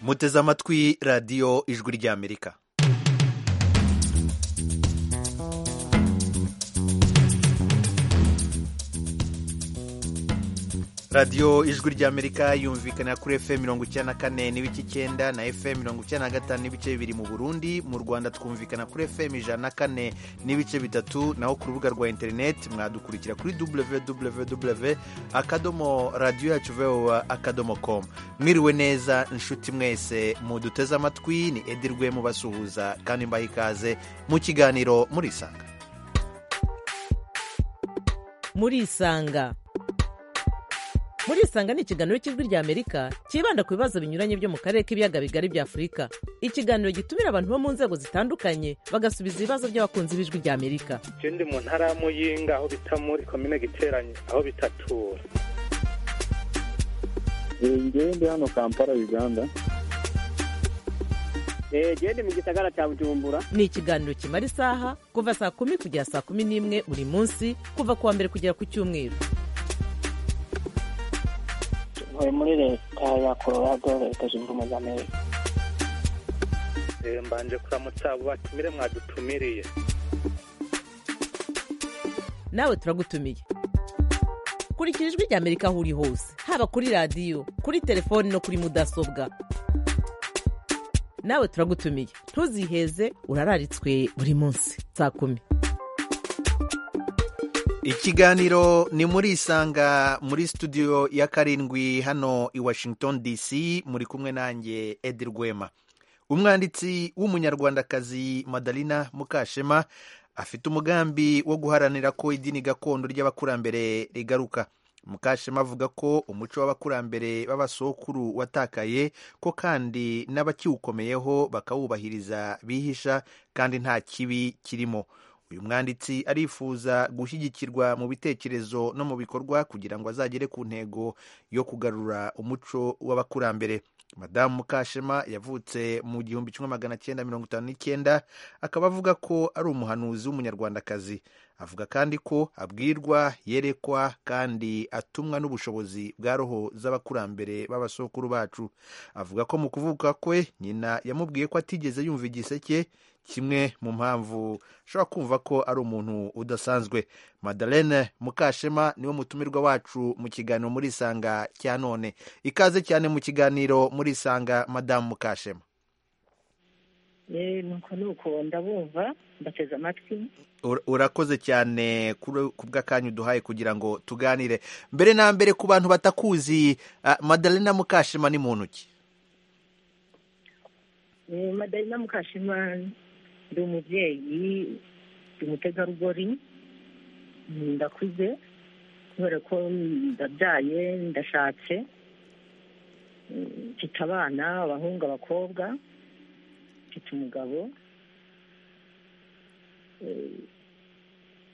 muteze amatwi radiyo ijwi ry'amerika radiyo ijwi ry'amerika yumvikana kuri fm mirongo icyenda na kane n'ibice icyenda na fm mirongo icyenda na gatanu n'ibice bibiri mu burundi mu rwanda twumvikana kuri fm ijana na kane n'ibice bitatu naho ku rubuga rwa interineti mwadukurikira kuri www akadomo radiyo yacu vowa akadomo com mwiriwe neza inshuti mwese muduteze amatwi ni edirwe mubasuhuza kandi mbaha ikaze mu kiganiro murisanga murisanga murisanga ni ikiganiro cy'ijwi rya amerika cyibanda ku bibazo binyuranye byo mu karere k'ibiyaga bigari bya afurika ikiganiro gitumira abantu bo mu nzego zitandukanye bagasubiza ibibazo by'abakunzi b'ijwi rya amerika je ndi mu ntara ya muyinga aho bita muri komine giteranye aho bitatura ngewe ndi hano kampala uganda gende mu gisagara cya bujumbura ni ikiganiro kimara isaha kuva saa kumi kugera saa kumi n'imwe buri munsi kuva ku wa mbere kugera ku cyumweru ntuye muri leta ya colorado leta zunze ubumwe za amerika Eh, mbanje kuramutsa abo batumire mwadutumiriye nawe turagutumiye kurikira ijwi rya amerika aho uri hose haba kuri radiyo kuri telefoni no kuri mudasobwa nawe turagutumiye ntuziheze urararitswe buri munsi saa kumi ikiganiro ni muri isanga muri studio ya karindwi hano i washington dc muri kumwe nanjye edi rwema umwanditsi w'umunyarwandakazi madalina mukashema afite umugambi wo guharanira ko idini gakondo ry'abakurambere rigaruka mukashema avuga ko umuco w'abakurambere b'abasokuru watakaye ko kandi n'abakiwukomeyeho bakawubahiriza bihisha kandi nta kibi kirimo uyu mwanditsi arifuza gushyigikirwa mu bitekerezo no mu bikorwa kugira ngo azagere ku ntego yo kugarura umuco w'abakurambere madamu mukashema yavutse mu gihumbi kimwe magana cyenda mirongo itanu n'icyenda akaba avuga ko ari umuhanuzi w'umunyarwandakazi avuga kandi ko abwirwa yerekwa kandi atumwa n'ubushobozi bwa roho z'abakurambere b'abasokuru bacu avuga ko mu kuvuka kwe nyina yamubwiye ko atigeze yumva igiseke kimwe mu mpamvu ashobora kumva ko ari umuntu udasanzwe madalene mukashema niwe mutumirwa wacu mu kiganiro muri isanga cya none ikaze cyane mu kiganiro muri isanga madamu mukashema nuko nuko ndabumva mbateze amatwi Ur- urakoze cyane kuri- ku bw'akanya uduhaye kugira ngo tuganire mbere na mbere ku bantu batakuzi ah, madalena mukashema ni muntu ki Eh, madalina mukashima ndi umubyeyi ndi umutegarugori mm, ndakuze kubera ko ndabyaye ndashatse Mm, mfite abana abahungu abakobwa mfite umugabo Eh,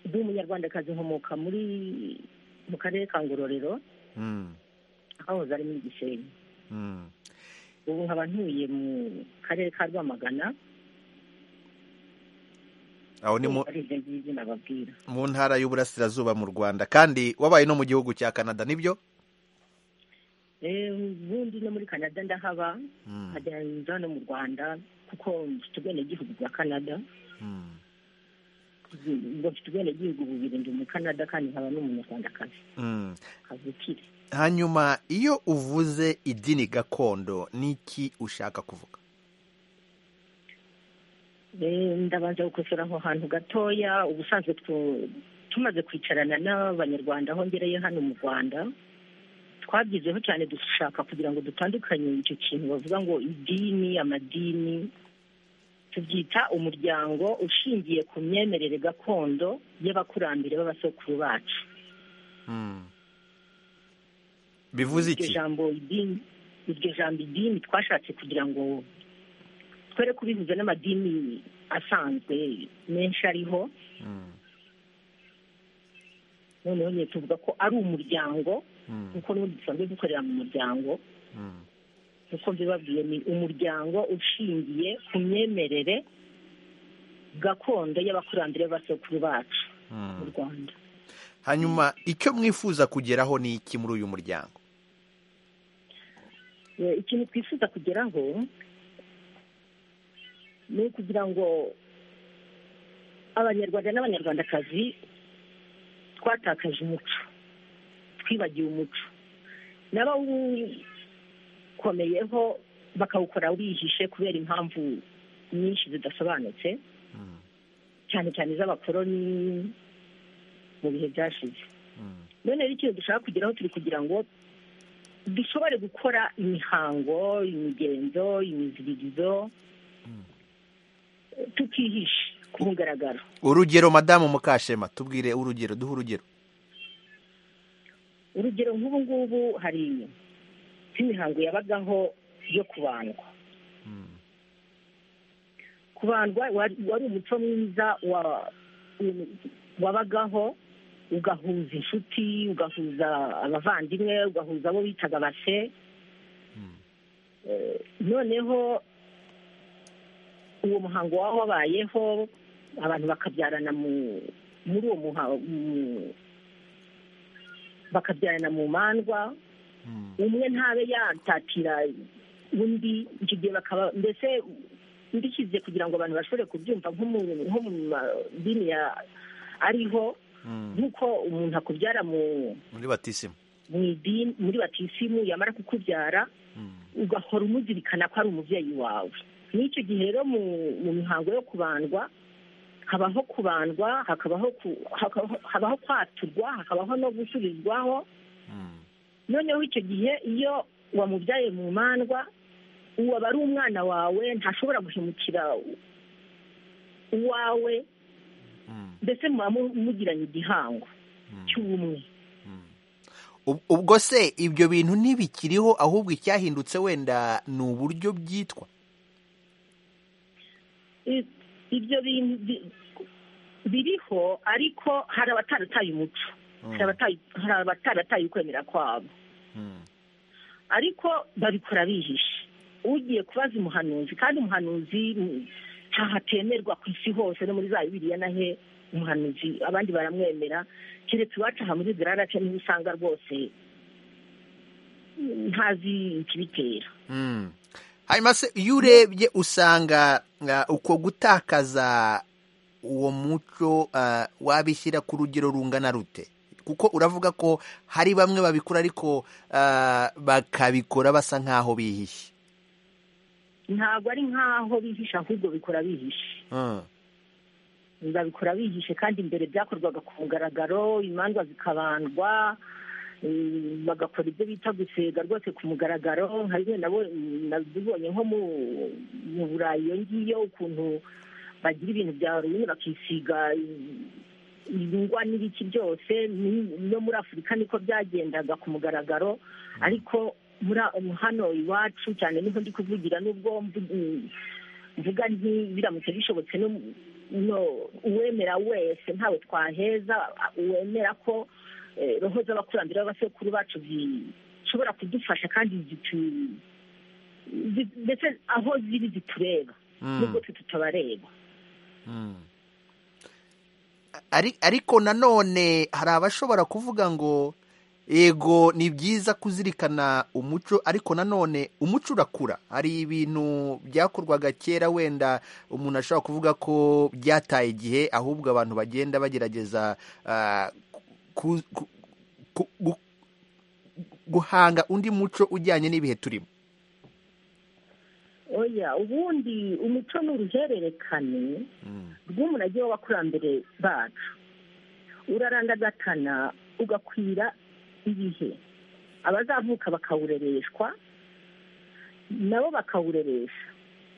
ndi umunyarwandakazi nkomoka muri mu karere ka ngororero Mm, ahahoze ari muri gisenyi mm, ubu nkaba ntuye mu karere ka rwamagana aho ni mu- ari ibyo ngibyo nababwira mu ntara y'uburasirazuba mu rwanda kandi wabaye no mu gihugu cya canada nibyo Eh, ubundi no muri canada ndahaba Mm, nkajya nza no mu rwanda kuko mfite ubwenegihugu bwa canada mm, ubwo mfite ubwenegihugu bubiri ndi umukanada kandi nkaba n'umunyarwandakazi mm. kavukire hanyuma iyo uvuze idini gakondo ni iki ushaka kuvuga Eh, ndabanza gukosora aho hantu gatoya ubusanzwe tu- tumaze kwicarana n'abanyarwanda aho ngereye hano mu rwanda twabyizeho cyane dushaka kugira ngo dutandukanye icyo kintu bavuga ngo idini amadini tubyita umuryango ushingiye ku myemerere gakondo y'abakurambere b'abasokuru bacu Mm. bivuze iryo iki jambo idini iryo jambo idini twashatse kugira ngo twere kubihuza n'amadini asanzwe menshi ariho Mm, noneho nyine tuvuga ko ari umuryango mm, kuko n'ubundi dusanzwe dukorera mu muryango mm, nk'uko mbibabwiye ni umuryango ushingiye ku myemerere gakondo y'abakurambere b'abasokuru bacu mu mm. rwanda hanyuma icyo mwifuza kugeraho ni iki muri uyu muryango Eh, ikintu twifuza kugeraho ni ukugira ngo abanyarwanda n'abanyarwandakazi twatakaje umuco twibagiwe umuco n'abawukomeyeho bakawukora bihishe kubera impamvu nyinshi zidasobanutse Mm, cyane cyane iz'abakoroni mu bihe byashize mm, none rero ikintu dushaka kugeraho turi kugira ngo dushobore gukora imihango imigenzo imiziririzo mm. tukihishe ku mugaragaro urugero madamu mukashema tubwire urugero duhe urugero urugero nk'ubu ngubu hari nk'imihango yabagaho yo kubandwa Mm, kubandwa wari wari umuco mwiza wa- wabagaho ugahuza inshuti ugahuza abavandimwe ugahuza abo bitaga base mm, Eh, noneho uwo muhango waba wabayeho abantu bakabyarana mu- muri uwo muhango bakabyarana mu mandwa mm, umwe ntabe yatatira undi icyo gihe bakaba mbese mbishyize kugira ngo abantu bashobore kubyumva nko mu nko mu madini ya ariho mm. nk'uko umuntu akubyara mu muri batisima mu idini muri batisimu yamara kukubyara Mm, ugahora umuzirikana ko ari umubyeyi wawe n'icyo gihe rero mu mu mihango yo kubandwa habaho kubandwa hakabaho ku- hakabaho- habaho kwaturwa hakabaho no gusubizwaho mm, noneho icyo gihe iyo wamubyaye mu mandwa uwo aba ari umwana wawe ntashobora guhemukira uwawe mm, mbese muba mu- mugiranye igihango mm. cy'ubumwe Ub- ubwo se ibyo bintu ntibikiriho ahubwo icyahindutse wenda ni uburyo byitwa I- ibyo bintu bi- biriho ariko hari abatarataye umuco Mm, hari abatayi- hari abatarataye ukwemera kwabo mm, ariko babikora bihishe ugiye kubaza umuhanuzi kandi umuhanuzi mm, ntahatemerwa ku isi hose no muri za bibiriya na he umuhanuzi abandi baramwemera keretse iwacu aha muri gararace niho usanga rwose mm, ntazi ikibitera mm. hanyuma se iyo urebye usanga uh, uko gutakaza uwo muco uh, wabishyira ku rugero rungana rute kuko uravuga ko hari bamwe babikora ariko uh, bakabikora basa nk'aho bihishe ntabwo ari nk'aho bihishe ahubwo bikora bihishe Mm, babikora bihishe kandi mbere byakorwaga ku mugaragaro imanza zikabandwa eh, bagakora ibyo bita gusega rwose ku mugaragaro nka bimwe nabo- nabibonye nko mu- mu burayi iyo ngiyo ukuntu bagira ibintu bya rumwe bakisiga eh, ingwa n'ibiki byose ni- no muri afurika niko byagendaga ku mugaragaro ariko muri a- hano iwacu cyane niho ndi kuvugira n'ubwo mvu- mvuga nti biramutse bishobotse no mu- no uwemera wese ntawe twaheza uwemera ko eh, roho z'abakurambere b'abasekuru bacu zishobora kudufasha kandi zitu- zi- ndetse aho ziri zitureba mm. nubwo twe tutabareba Mm. Ari- ariko nanone hari abashobora kuvuga ngo yego ni byiza kuzirikana umuco ariko nanone umuco urakura hari ibintu byakorwaga kera wenda umuntu ashobora kuvuga ko byataye igihe ahubwo abantu bagenda bagerageza ah, ku- ku- ku- gu- guhanga undi muco ujyanye n'ibihe turimo oya ubundi umuco ni uruhererekane Mm, rw'umurage w'abakurambere bacu urarandagatana ugakwira ibihe abazavuka bakawurereshwa nabo bakawureresha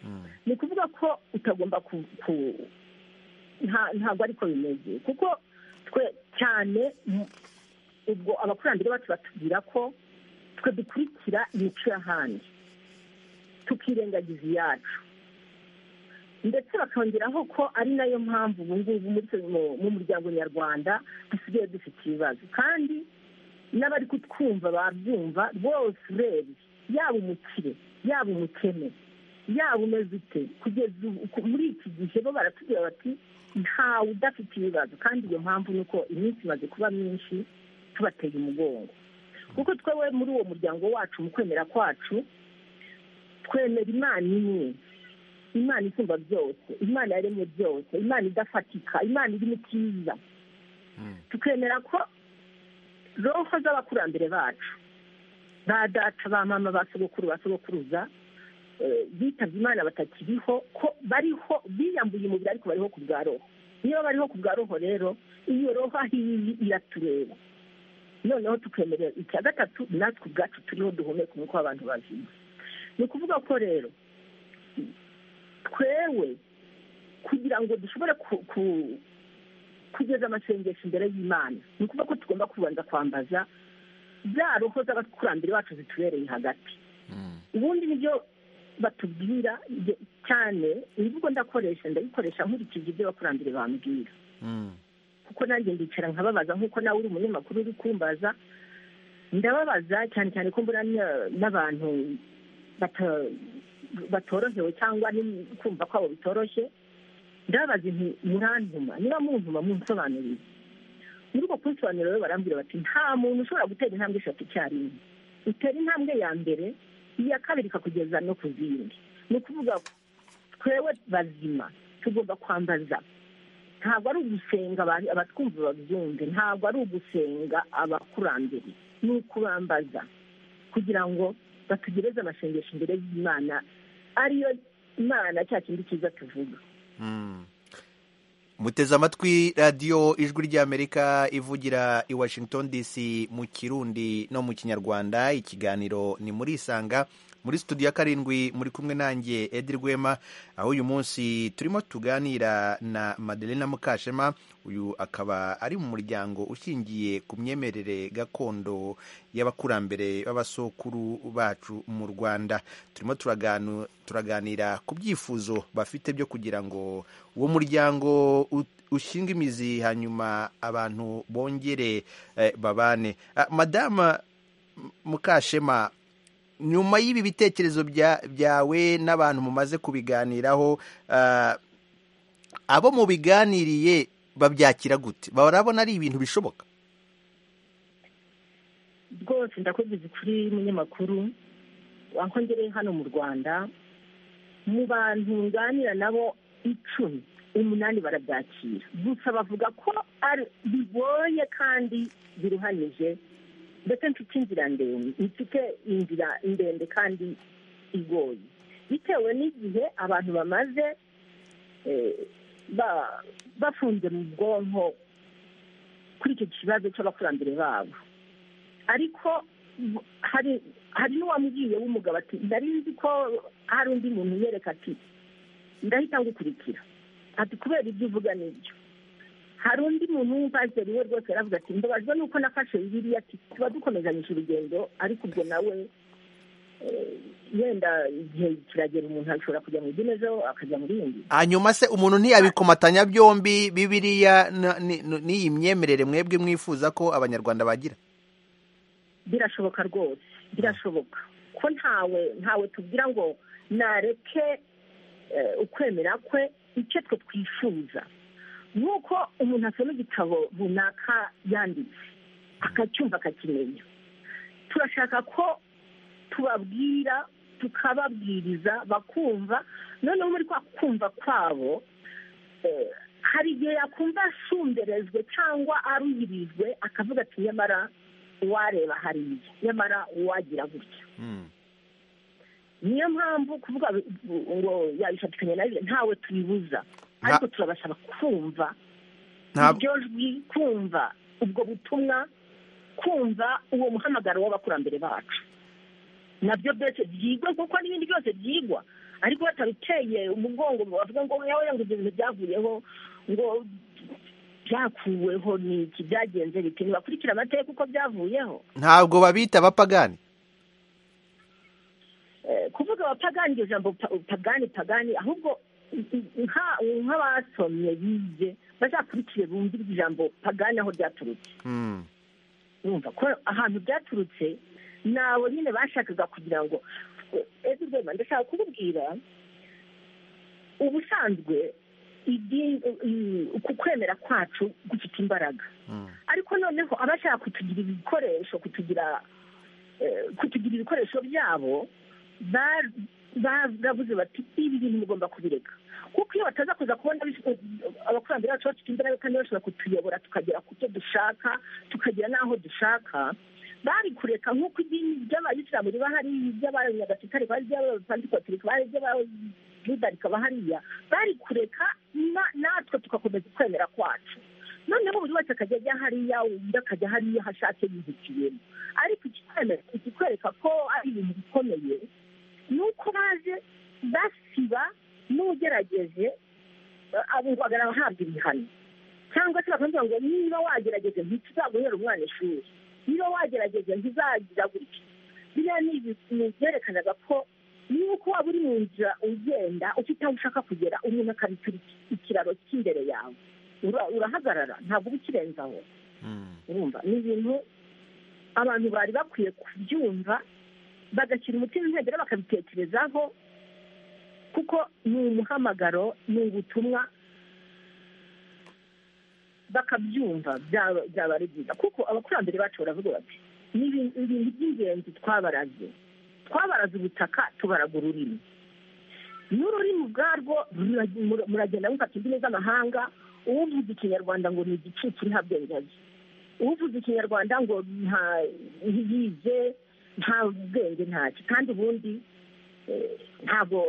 mm, ni ukuvuga ko utagomba ku ku- nta- ntabwo ariko bimeze kuko twe cyane mm, ubwo abakurambere bacu batubwira ko twe dukurikira imico y'ahandi tukirengagiza iyacu ndetse bakongeraho ko ari nayo mpamvu ubu ngubu muri- mu- mu muryango nyarwanda dusigaye dufite ibibazo kandi n'abari kutwumva babyumva bose urebye yaba umukire yaba umukene yaba umeze ute kugeza ubu- ku- muri iki gihe bo baratubwira bati ntawe udafite ibibazo kandi iyo mpamvu ni uko iminsi imaze kuba myinshi tubateye umugongo kuko twewe muri uwo muryango wacu mu kwemera kwacu twemera imana imwe imana isumba byose imana yaremye byose imana idafatika imana iri mu cyiza tukemera ko roho z'abakurambere bacu ba data ba mama ba sogokuru ba sogokuruza eh, bitabye imana batakiriho ko bariho biyambuye umubiri ariko bariho ku bwa roho niba bariho ku bwa roho rero iyo roho aho iri iratureba noneho tukemera icya gatatu natwe ubwacu turiho duhumeka umwuka w'abantu bazima ni ukuvuga ko rero twewe kugira ngo dushobore ku- ku- kugeza amasengesho imbere y'imana ni ukuvuga ko tugomba kubanza kwambaza za roho z'abakurambere bacu zitubereye hagati ubundi nibyo batubwira ibyo- cyane imvugo ndakoresha ndayikoresha nkurikije ibyo abakurambere bambwira kuko nanjye ndicara nkababaza nk'uko nawe uri umunyamakuru uri kumbaza ndababaza cyane cyane ko mbona n- n'abantu bata- batorohewe cyangwa ni- kumva kwabo bitoroshye ndababaza nti murantuma niba muntuma munsobanurire muri ubwo kunsobanurira rero barambwira bati nta muntu ushobora gutera intambwe eshatu icyarimwe utera intambwe ya mbere iya kabiri ikakugeza no ku zindi ni ukuvuga ko twewe bazima tugomba kwambaza ntabwo ari ugusenga aba- abatwumva babyumve ntabwo ari ugusenga abakurambere ni ukubambaza kugira ngo batugereze amasengesho imbere y'imana ariyo imana cya kindi cyiza tuvuga muteze amatwi radiyo ijwi ry'amerika ivugira i washington dc mu kirundi no mu kinyarwanda ikiganiro ni muri isanga muri studio ya karindwi muri kumwe nanjye edi rwema aho uyu munsi turimo tuganira na madelena mukashema uyu akaba ari mu muryango ushingiye ku myemerere gakondo y'abakurambere b'abasokuru bacu mu rwanda turimo turaganu- turaganira ku byifuzo bafite byo kugira ngo uwo muryango ut- ushinga imizi hanyuma abantu bongere eh, babane Ah, madama M- mukashema nyuma y'ibi bitekerezo bya- byawe n'abantu mumaze kubiganiraho ah, abo mubiganiriye babyakira gute barabona ari ibintu bishoboka rwose ndakubwiza kuri munyamakuru wankongereye hano mu rwanda mu bantu nganira nabo icumi umunani barabyakira gusa bavuga ko ari bigoye kandi biruhanije mbese mfite inzira ndende mfite inzira ndende kandi igoye bitewe n'igihe abantu bamaze eh, ba- bafunze mu bwonko kuri icyo kibazo cy'abakurambere babo ariko bu- hari hari n'uwambwiye w'umugabo ati ndari nzi ko hari undi muntu unyereka ati ndahita ngukurikira ati kubera ibyo uvuga nibyo hari undi muntu w'umupasiteri we rwose yaravuga ati mbabajwe nuko nafashe bibiliya ati tuba dukomezanyije urugendo ariko ubwo nawe eh, wenda igihe kiragera umuntu ashobora kujya mu idini ejo akajya mu rindi hanyuma se umuntu ntiyabikomatanya byombi bibiriya na- ni- ni- n'iyi myemerere mwebwe mwifuza ko abanyarwanda bagira birashoboka rwose birashoboka ko ntawe ntawe tubwira ngo nareke eh, ukwemera kwe icyo twe twifuza ni uko umuntu asoma igitabo runaka yanditse akacyumva akakimenya turashaka ko tubabwira tukababwiriza bakumva noneho muri kwa kumva kwabo eh, hari igihe yakumva ashumberezwe cyangwa aruhirijwe akavuga ati nyamara wareba hariya nyamara wagira gutya niyo mpamvu kuvuga bi- ngo yabishakanye na bibiri ntawe tubibuza ariko turabasaba kumva Ntabwo- iryo jwi kumva ubwo butumwa kumva uwo muhamagaro w'abakurambere bacu nabyo byose byigwa kuko n'ibindi byose byigwa ariko batabiteye umugongo ngo bavuga ngo yawe ngo ibyo bintu byavuyeho ngo byakuweho ni iki byagenze bite ntibakurikire amateka uko byavuyeho ntabwo babita abapagani Eh, kuvuga abapagani iryo jambo pa- pagani pagani ahubwo nka- nk'abasomye bize bazakurikire bumve iryo jambo pagani aho ryaturutse Mm. urumva ko ahantu byaturutse nabo nyine bashakaga kugira ngo ese rwema ndashaka kububwira ubusanzwe idini- i- uku kwemera kwacu gufite imbaraga Mm. ariko noneho abashaka kutugira ibikoresho kutugira eh, kutugira ibikoresho byabo ba- ba- bavuze bati ibi bintu mugomba kubireka kuko iyo bataza kuza kubona bis- abakurambere bacu bafite imbaraga kandi bashobora kutuyobora tukagera ku cyo dushaka tukagera n'aho dushaka bari kureka nk'uko idini ry'abayisilamu riba hariya iry'abanyagatolika rikaba hariya iry'abapantikotolika bari iry'abayuda rikaba hariya bari kureka na- natwe tugakomeza ukwemera kwacu noneho buri wese akajya ajya hariya undi akajya hariya aho ashatse yihitiyemo ariko ikikwemera ikikwereka ko ari ibintu bikomeye ni uko baje basiba n'ugerageje eh, abo bagana abahabwa ibihano cyangwa se bakavuga ngo niba wagerageje ntituzaguhera umwana ishuri niba wagerageje ntizagira gutya biriya ni ibintu byerekanaga ko nuko waba uri mu nzira ugenda ufite aho ushaka kugera umuntu akabitura ikiraro cy'imbere yawe Ura- urahagarara ntabwo uba ukirenzaho Mm. urumva ni ibintu abantu bari bakwiye kubyumva bagashyira umutima intege bakabitekerezaho kuko ni umuhamagaro ni ubutumwa bakabyumva byaba byaba ari byiza kuko abakurambere bacu baravuga bati ni ibi- ibintu by'ingenzi twabaraze twabaraze ubutaka tubaraga ururimi n'ururimi ubwarwo rura- mura- muragenda mufata indimi z'amahanga uwuvuze ikinyarwanda ngo ni igicucu nta bwenge azi uvuze ikinyarwanda ngo nta- ntiyize nta bwenge ntacyo kandi ubundi eh, ntabwo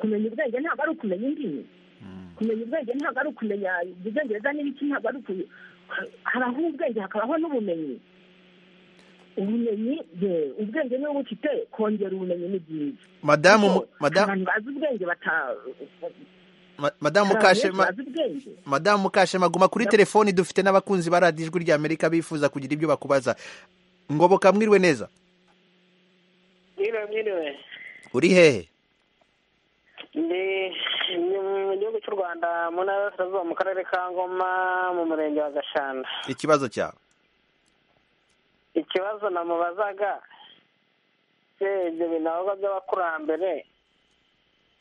kumenya ubwenge ntabwo ari ukumenya indimi Mm. kumenya ubwenge ntabwo ari ukumenya ubwongereza n'ibiki ntabwo ari uku habaho ubwenge hakabaho n'ubumenyi ubumenyi ye, ubwenge niba bufite kongera ubumenyi ni byiza madamu mu- Kuko madamu abantu bazi ubwenge bata ma- madamu abantu benshi Kashema bazi ubwenge madamu Kashema guma kuri telefoni dufite n'abakunzi ba radiyo ijwi ry'Amerika bifuza kugira ibyo bakubaza ngoboka mwiriwe neza mwiriwe mwiriwe uri hehe ndi ndi mu gihugu cy'u rwanda mu ntara y'uburasirazuba mu karere ka ngoma mu murenge wa gashanda ikibazo cyawe ikibazo namubazaga se ibyo binavuga by'abakurambere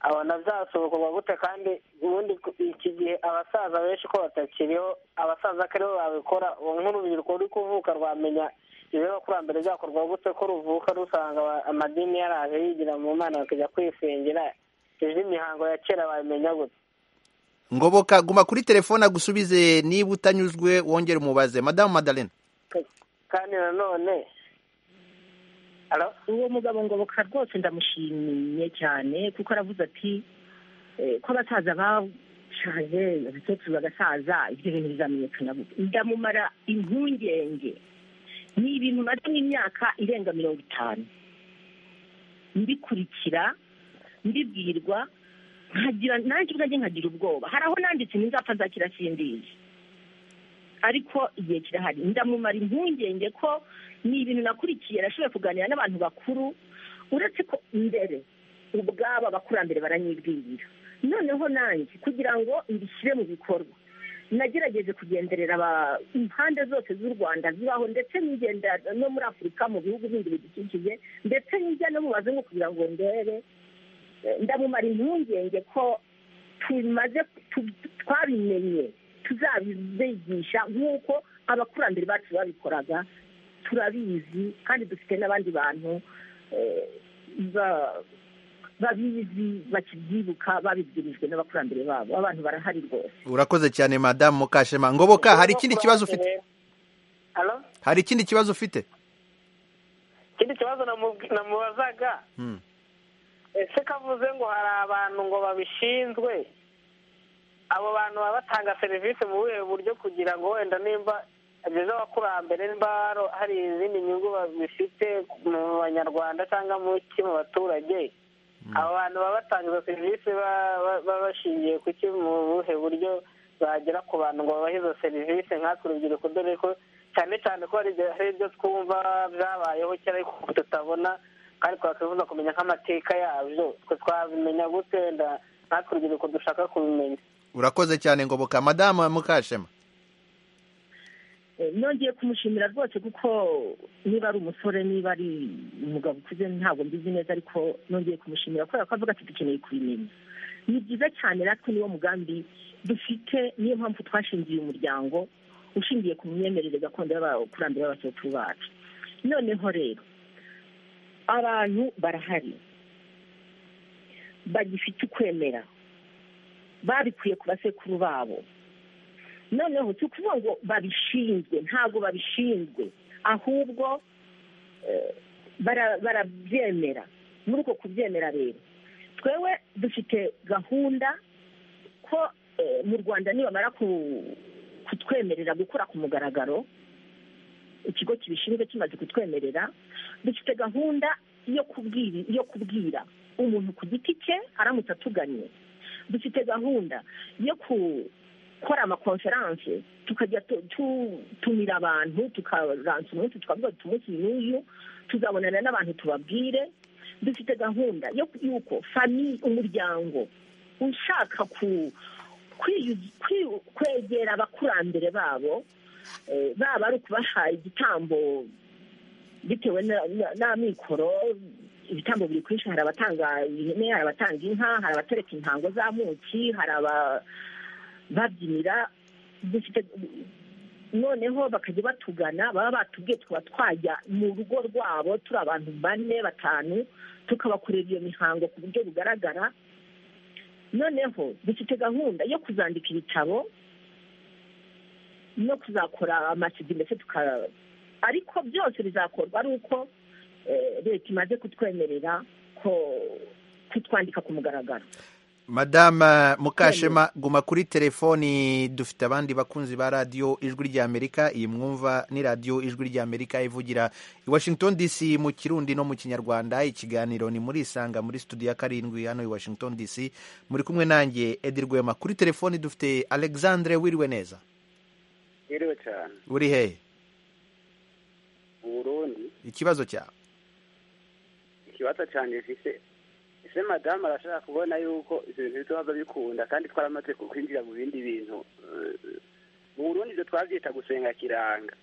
abona byasohokorwa gute kandi ubundi ku- iki gihe abasaza benshi ko batakiriho abasaza ko aribo babikora ubu nk'urubyiruko ruri kuvuka rwamenya ibyo abakurambere byakorwa gute ko ruvuka rusanga aba- amadini yaraje yigira mu mana bakajya kwisingira indi mihango ya kera bayimenya gute ngoboka guma kuri telefone agusubize niba utanyuzwe wongere umubaze madamu Madalena Ka- kandi nanone Alo? uwo mugabo ngoboka rwose ndamushimiye cyane kuko aravuze ati eh, ko abasaza bashaje abakecuru bagasaza ibyo bintu bizamenyekana gute ndamumara impungenge ni ibintu maze n'imyaka irenga mirongo itanu mbikurikira mbibwirwa nkagira nanjye ubwanjye nkagira ubwoba hari aho nanditse nzapfa nzakira sindizi ariko igihe kirahari ndamumara impungenge ko ni ibintu nakurikiye nashoboye kuganira n'abantu bakuru uretse ko mbere ubwabo abakurambere baranyibwirira noneho nanjye kugira ngo mbishyire mu bikorwa nagerageje kugenderera aba- impande zose z'u rwanda zibaho ndetse n'ingenda no muri afurika mu bihugu bindi bidukikije ndetse n'ijya no mu bazungu kugira ngo ndebe Eh, ndamumara impungenge ko tumaze tu- twabimenye tuzabibigisha nk'uko abakurambere bacu babikoraga turabizi kandi dufite n'abandi bantu eh, ba- babizi bakibyibuka babibwirijwe n'abakurambere babo abantu barahari rwose urakoze cyane madamu Mukashema ngoboka hari ikindi kibazo ufite Alo? hari ikindi kibazo ufite ikindi kibazo namu- namubazaga Mm. ese kavuze ngo hari abantu ngo babishinzwe abo bantu baba batanga serivisi mu buhe buryo kugira ngo wenda nimba ageze abakurambere nimba haro- hari izindi nyungu babifite mu banyarwanda cyangwa mu ki mu baturage abo bantu baba batanga izo serivisi ba- ba- baba bashingiye ku ki mu buhe buryo bagera ku bantu ngo babahe izo serivisi nkatwe urubyiruko dore ko cyane cyane ko hari ibyo- hari ibyo twumva byabayeho kera ariko tutabona kandi twakwifuza kumenya nk'amateka yabyo twe twabimenya gute wenda natwe urubyiruko dushaka kubimenya urakoze cyane ngoboka madamu Mukashema Eh, nongeye kumushimira rwose kuko niba ari umusore niba ari umugabo ukuze ntabwo mbizi neza ariko nongeye kumushimira kubera ko avuga ati dukeneye kubimenya ni byiza cyane natwe niwo mugambi dufite niyo mpamvu twashingiye umuryango ushingiye ku myemerere gakondo y'abakurambere b'abasekuruza bacu noneho rero abantu barahari bagifite ukwemera babikuye ku basekuru babo noneho si ukuvuga ngo babishinzwe ntabwo babishinzwe ahubwo eh, bara- barabyemera muri uko kubyemera rero twewe dufite gahunda ko eh, mu rwanda nibamara ku- kutwemerera gukora ku mugaragaro ikigo kibishinzwe kimaze kutwemerera dufite gahunda yo kubwira yo kubwira umuntu ku giti cye aramutse atuganye dufite gahunda yo gukora amakonferanse tukajya tu- tutumira abantu tukaransa umunsi tukavuga tuti umunsi n'uyu tuzabonana n'abantu tubabwire dufite gahunda yo yuko famiye umuryango ushaka ku kwiyu- kwi- kwegera abakurambere babo eh, baba ari ukubaha igitambo bitewe na- na- n'amikoro ibitambo biri kwinshi hari abatanga ihene hari abatanga inka hari abatereka intango z'amuki hari ababyinira dufite noneho bakajya batugana baba batubwiye tukaba twajya mu rugo rwabo turi abantu bane batanu tukabakorera iyo mihango ku buryo bugaragara noneho dufite gahunda yo kuzandika ibitabo no kuzakora amasidi mbese tuka ariko byose bizakorwa ari uko eh, leta imaze kutwemerera ko kutwandika ku mugaragaro madama mukashema guma kuri telefoni dufite abandi bakunzi ba radiyo ijwi ry'amerika iyi mwumva ni radiyo ijwi ry'amerika ivugira i washington dc mu kirundi no mu kinyarwanda ikiganiro ni muri isanga muri studio ya karindwi hano i washington dc muri kumwe nanjye edi rwema kuri telefoni dufite alexandre wiriwe neza Iriwe cyane uri hehe mu Burundi ikibazo cyawe ikibazo cyane gifise ese madamu arashaka kubona yuko ibyo bintu bizoba bikunda kandi twaramaze ku- kwinjira mu bindi bintu Eh, mu Burundi ibyo twabyita gusenga kiranga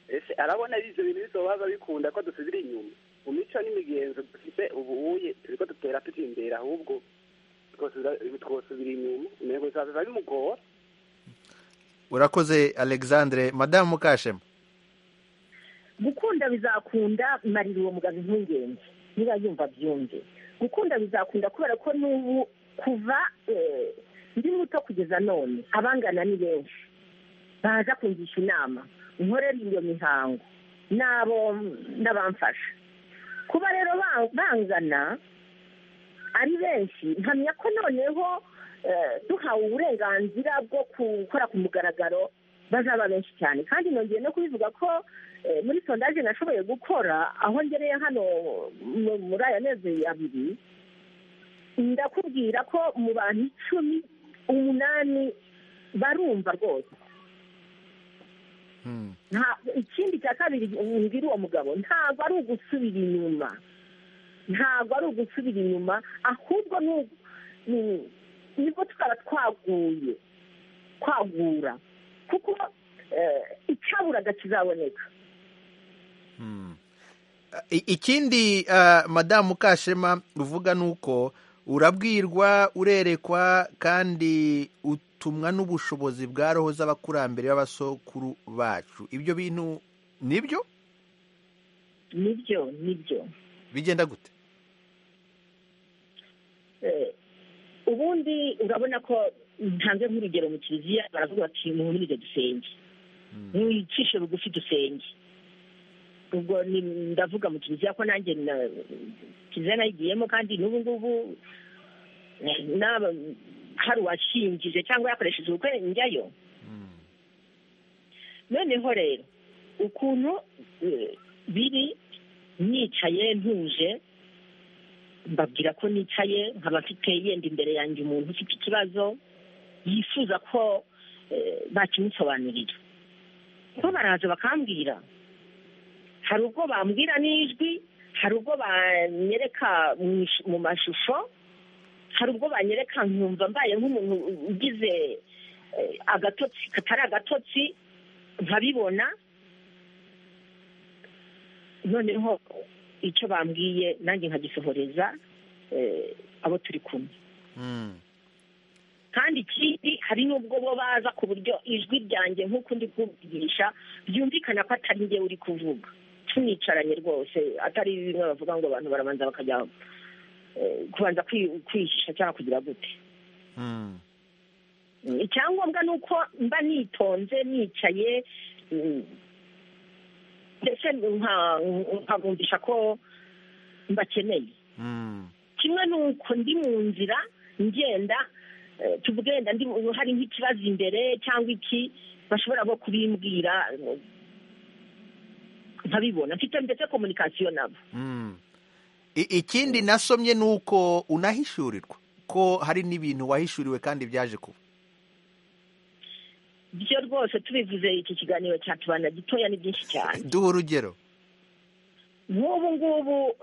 ese arabona ibyo bintu bizoba bikunda ko dusubira inyuma mu mico n'imigenzo dufite ubuye turiko dutera tuja imbere ahubwo twosubira- twosubira inyuma umengo bizaza bimugora urakoze alexandre madamu mukashema gukunda bizakunda marira uwo mugabo impungenge niba yumva byumve gukunda bizakunda kubera ko n'ubu kuva eh, ndi muto kugeza none abangana ni benshi baza kungisha inama nkorera iyo mihango n'abo n'abamfasha kuba rero ba- bangana ari benshi nkamya ko noneho eh, duhawe uburenganzira bwo gukora ku mugaragaro bazaba benshi cyane kandi nongeye no kubivuga ko eh, muri sondaje nashoboye gukora aho ngereye hano mu- muri aya mezi abiri ndakubwira ko mu bantu icumi umunani barumva rwose Hmm. nta ikindi cya kabiri mbwira uwo mugabo ntabwo ari ugusubira inyuma ntabwo ari ugusubira inyuma ahubwo ni ugu- ni- nibwo tukaba twaguye kwagura kuko eh, icyaburaga kizaboneka Mm. I- ikindi uh, madamu mukashema uvuga ni uko urabwirwa urerekwa kandi utumwa n'ubushobozi bwa roho z'abakurambere b'abasokuru bacu ibyo bintu nibyo nibyo nibyo bigenda gute Eh, ubundi urabona ko ntanze nk'urugero mu kiliziya baravuga bati muhumurize dusenge ntiwicishe bugufi dusenge ubwo ni- ndavuga mu kiliziya ko nanjye na- kiliziya nayigiyemo kandi n'ubu ngubu eh, n'aba- hari uwashingije cyangwa yakoresheje ubukwe njyayo noneho rero ukuntu eh, biri nicaye ntuje mbabwira ko nicaye nkaba mfite yenda imbere yanjye umuntu ufite ikibazo yifuza ko eh, bakimusobanurira ko baraza bakambwira hari ubwo bambwira n'ijwi hari ubwo banyereka mu ish- mu mashusho hari ubwo banyereka nkumva mbaye nk'umuntu ugize eh, agatotsi katari agatotsi nkabibona noneho icyo bambwiye nanjye nkagisohoreza eh, abo turi kumwe Mm. kandi ikindi hari n'ubwo bo baza ku buryo ijwi ryanjye nk'uko ndi kubwigisha byumvikana ko atari njye uri kuvuga tunicaranye rwose atari bimwe bavuga ngo abantu barabanza bakajya eh, kubanza kwi- kwihisha cyangwa kugira gute Mm. Mm, icyangombwa ni uko mba nitonze nicaye mm, ndetse nka- nkabumvisha ko mbakeneye Mm. kimwe ni uko ndi mu nzira ngenda eh, tuvuge wenda ndi mu- hari nk'ikibazo imbere cyangwa iki bashobora no kubimbwira eh, nkabibona mfite ndetse komunikasiyo nabo Mm. I- ikindi nasomye ni uko unahishurirwa ko hari n'ibintu wahishuriwe kandi byaje kuba byo rwose tubivuze iki kiganiro cya tubana gitoya ni byinshi cyane duha urugero nk'ubu ngubu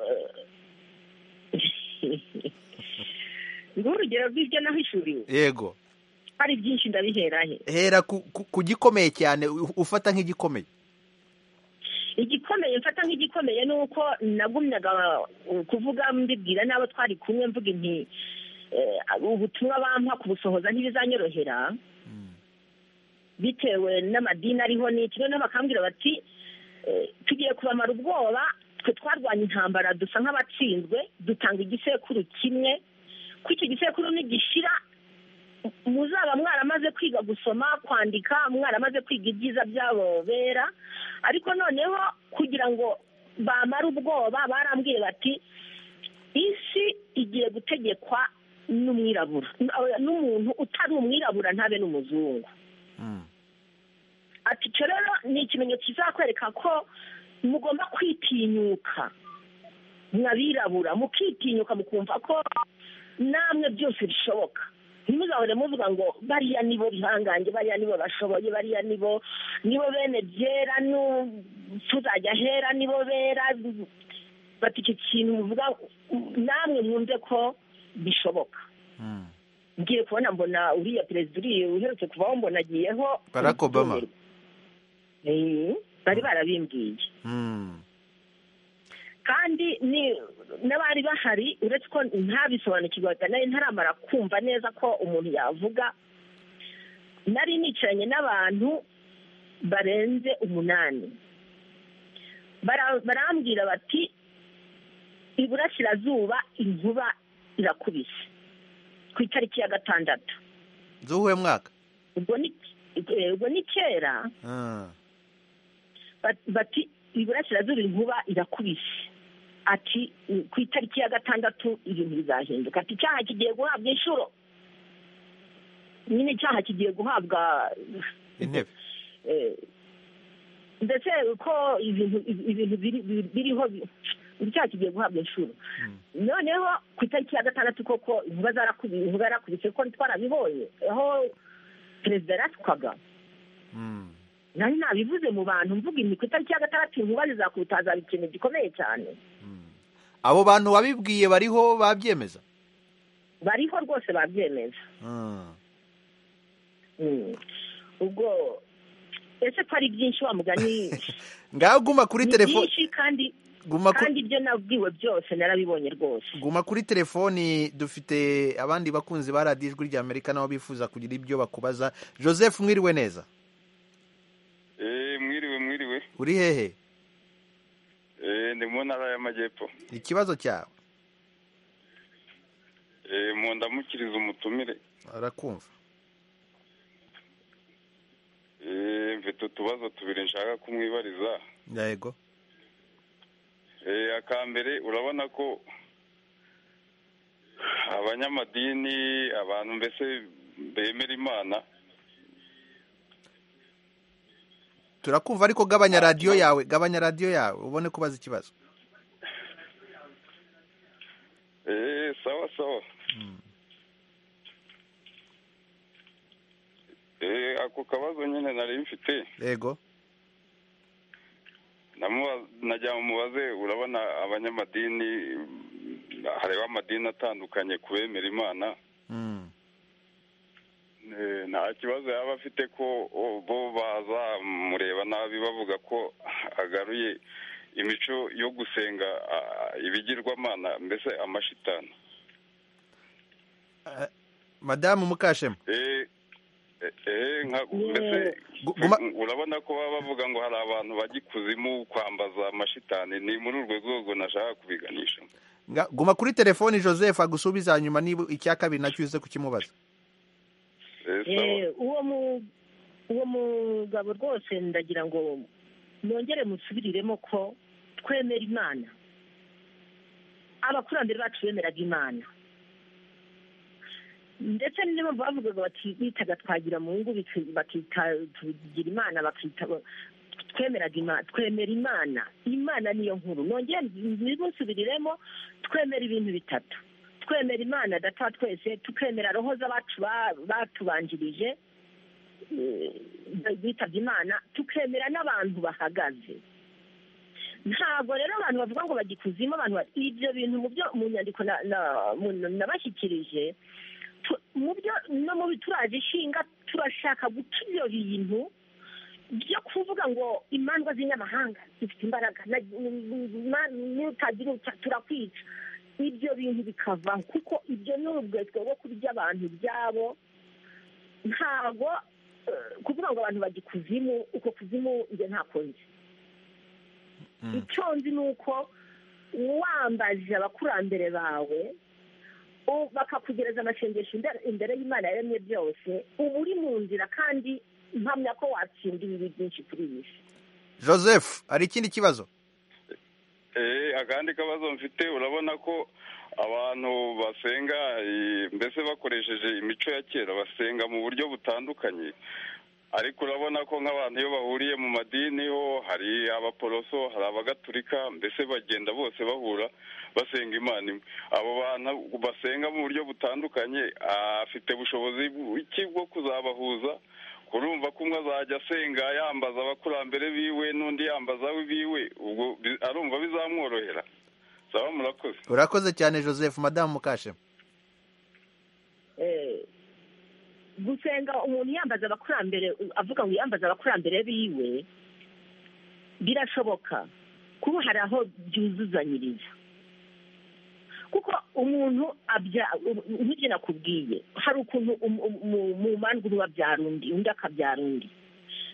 nguha urugero rw'ibyo nahishuriwe yego hari byinshi ndabiherahe hera ku, ku, ku gikomeye cyane u- ufata nk'igikomeye igikomeye mfata nk'igikomeye ni uko nagumyaga uh, kuvuga mbibwira n'abo twari kumwe mvuga inti eh, ubutumwa bampa kubusohoza ntibizanyorohera bitewe n'amadini ariho n'iki noneho bakambwira bati eh, tugiye kubamara ubwoba twe twarwanya intambara dusa nk'abatsinzwe dutanga igisekuru kimwe ko icyo gisekuru nigishira muzaba mwaramaze kwiga gusoma kwandika mwaramaze kwiga ibyiza by'abo bera ariko noneho kugira ngo bamare ubwoba barambwiye bati isi igiye gutegekwa n'umwirabura n'umuntu utari umwirabura ntabe n'umuzungu Mm. ati icyo rero ni ikimenyetso kizakwereka ko mugomba kwitinyuka mwabirabura mukitinyuka mukumva ko namwe byose bishoboka ntimuzahore muvuga ngo bariya nibo bihangange bariya nibo bashoboye bariya nibo nibo bene byera nu- tuzajya hera nibo bera bati icyo kintu muvuga namwe mwumve ko bishoboka Mm. ngiye kubona mbona uriya perezida uriya uherutse kuvaho mbona agiyeho Barack Obama. Eh, bari barabimbwiye Mm. kandi ni n'abari bahari uretse ko ntabisobanukirwa nari ntaramara kumva neza ko umuntu yavuga nari nicaranye n'abantu barenze umunani Bara- barambwira bati iburasirazuba inkuba irakubise ku itariki ya gatandatu z'uwuhe mwaka ubwo ni eh, ubwo ni kera Ah. bat- bati iburasirazuba inkuba irakubise ati "Mm, ku itariki ya gatandatu ibintu bizahinduka ati icyaha kigiye guhabwa inshuro nyine icyaha kigiye guhabwa intebe eh, ndetse ko ibintu ibintu biri- biri- biriho bi- icyaha kigiye guhabwa inshuro noneho ku itariki ya gatandatu koko inkuba zarakubi- inkuba yarakubise ko twarabibonye aho perezida yaraswaga Mm. nari nabivuze mu bantu mvuga ibi ku itariki ya gatandatu inkuba zizakubita hazaba ikintu gikomeye cyane abo bantu wabibwiye bariho babyemeza bariho rwose babyemeza Mm. Mm. ubwo ese ko ari byinshi wa mugani ngaho guma kuri ni telefone byinshi kandi guma ku- kandi ibyo nabwiwe byose narabibonye rwose guma kuri telefoni dufite abandi bakunzi ba radiyo ijwi ry'amerika nabo bifuza kugira ibyo bakubaza joseph mwiriwe neza Eh, mwiriwe mwiriwe uri hehe Eh, ndi mu ntara y'amajyepfo ikibazo cyawe Eh, mu ndamukiriza umutumire arakumva Eh, mfite utubazo tubiri nshaka kumwibariza yego Eh, aka mbere urabona ko abanyamadini abantu mbese bemera imana turakumva ariko gabanya radiyo yawe gabanya radiyo yawe ubone kubaza ikibazo Eh, sawa sawa Eh, ako kabazo nyine nari mfite yego Namuba- najya mubaze urabona abanyamadini hareba amadini atandukanye ku bemera imana Mm. Eh, nta kibazo yaba afite ko oh, bo bazamureba nabi bavuga ko agaruye imico yo gusenga ah, ibigirwamana mbese amashitani Eh, madamu mukashema Eh, eh nka mbese Gu- guma- urabona ko baba bavuga ngo hari abantu bajya ikuzimu kwambaza amashitani ni muri urwo rwego nashaka kubiganisha Nga- guma kuri telefoni joseph agusubiza hanyuma niba icya kabiri nacyo uze kukimubaza Eh, sawa. Eh, uwo mu- uwo mugabo rwose ndagira ngo mwongere musubiriremo ko twemera imana abakurambere bacu bemeraga imana ndetse niyo mpamvu bavugaga bati bitaga twagira mu ngo bakita tugira imana bakita twemeraga imana twemera imana imana niyo nkuru nongere nimusubiriremo twemera ibintu bitatu twemera imana data wa twese tukemera roho z'abacu ba- batubanjirije eh, bitabye imana tukemera n'abantu bahagaze ntabwo rero abantu bavuga ngo bagikuzimo abantu bati ibyo bintu mu byo mu nyandiko na- na- mu- nabashyikirije tu- mu byo no mu bituraje ishinga turashaka guca ibyo bintu byo kuvuga ngo imandwa z'inyamahanga zifite imbaraga na- na- nutagira utya turakwica ibyo bintu bikavaho kuko ibyo ni urugweto rwo kurya abantu byabo ntabwo eh, kuvuga ngo abantu bajya ikuzimu uko kuzimu njye ntako nzi Mm. icyo nzi ni uko wambajije abakurambere bawe u- bakakugereza amasengesho imbere- imbere y'imana yaremye byose uba uri mu nzira kandi mpamya ko watsinda ibibi byinshi kuri iyi si joseph hari ikindi kibazo Eh, akandi kabazo mfite urabona ko abantu basenga eh, mbese bakoresheje imico ya kera basenga mu buryo butandukanye ariko urabona ko nk'abantu iyo bahuriye mu madini ho hari abaporoso hari abagatulika mbese bagenda bose bahura basenga imana imwe abo bantu basenga mu buryo butandukanye ah, afite bushobozi buki bwo kuzabahuza urumva ko umwe azajya asenga yambaza abakurambere biwe n'undi yambaza abe biwe ubwo bi- arumva bizamworohera saba murakoze urakoze cyane joseph madamu mukashe Eh, gusenga umuntu yambaza abakurambere avuga ngo yambaze abakurambere biwe birashoboka kuba hari aho byuzuzanyiriza kuko umuntu abya um- nk'ibyo nakubwiye hari ukuntu um- um- mu- mu mandwa uba abyara undi undi akabyara undi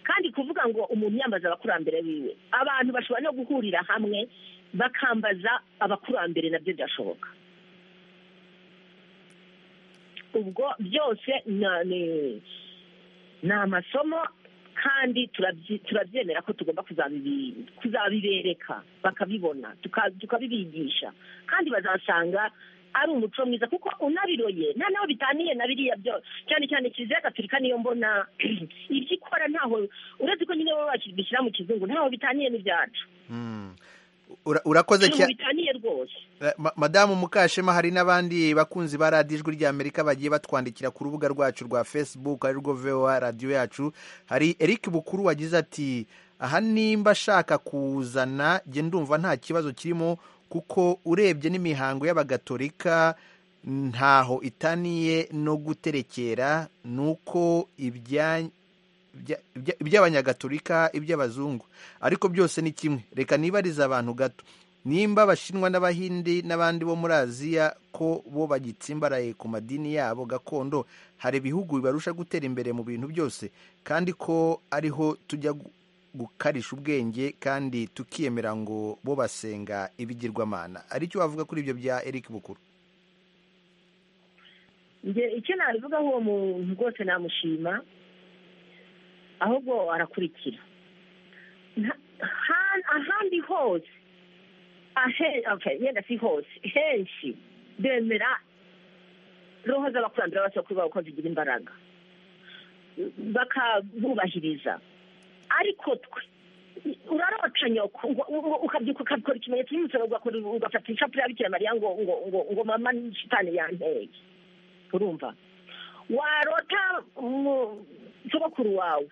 kandi kuvuga ngo umuntu yambaza abakurambere biwe abantu bashobora no guhurira hamwe bakambaza abakurambere nabyo byashoboka ubwo byose na- ni ni amasomo kandi turabyi- turabyemera ko tugomba kuzabibi- kuzabibereka bakabibona tuka- tukabibigisha kandi bazasanga ari umuco mwiza kuko unabiroye nta naho bitaniye na biriya byose cyane cyane kiliziya gatolika niyo mbona ibyo ikora ntaho uretse ko nyine baba bakibishyira mu kizungu ntaho bitaniye n'ibyacu Mm. Ura- urakoze ntaho cyane bitaniye rwose Eh, ma- madamu mukashema hari n'abandi bakunzi ba radiyo ijwi ry'amerika bagiye batwandikira ku rubuga rwacu rwa facebook ari rwo voa radiyo yacu hari eric bukuru wagize ati aha nimba ashaka kuzana jye ndumva nta kibazo kirimo kuko urebye n'imihango y'abagatolika ntaho itaniye no guterekera nuko ibya- ibya- ibya- iby'abanyagatolika iby'abazungu ariko byose ni kimwe reka nibarize abantu gato nimba abashinwa n'abahindi n'abandi bo muri aziya ko bo bagitsimbaraye ku madini yabo gakondo hari ibihugu bibarusha gutera imbere mu bintu byose kandi ko ariho tujya gu- gukarisha ubwenge kandi tukiyemera ngo bo basenga ibigirwamana ari cyo wavuga kuri ibyo bya eric bukuru njye icyo nabivugaho uwo muntu rwose namushima ahubwo arakurikira Nta- ha- ahandi hose ahe- okay, yenda si hose henshi bemera roho z'abakurambere b'abasokuru babo ko zigira imbaraga bakabubahiriza ariko twe urarota nyoko ngo- ngo- ukabyuka ukabikora ikimenyetso cy'umusoro ugakora ugafata ishapure ya bikira mariya ngo ngo ngo ngo mama ni shitani yanteye urumva warota mu- sogokuru wawe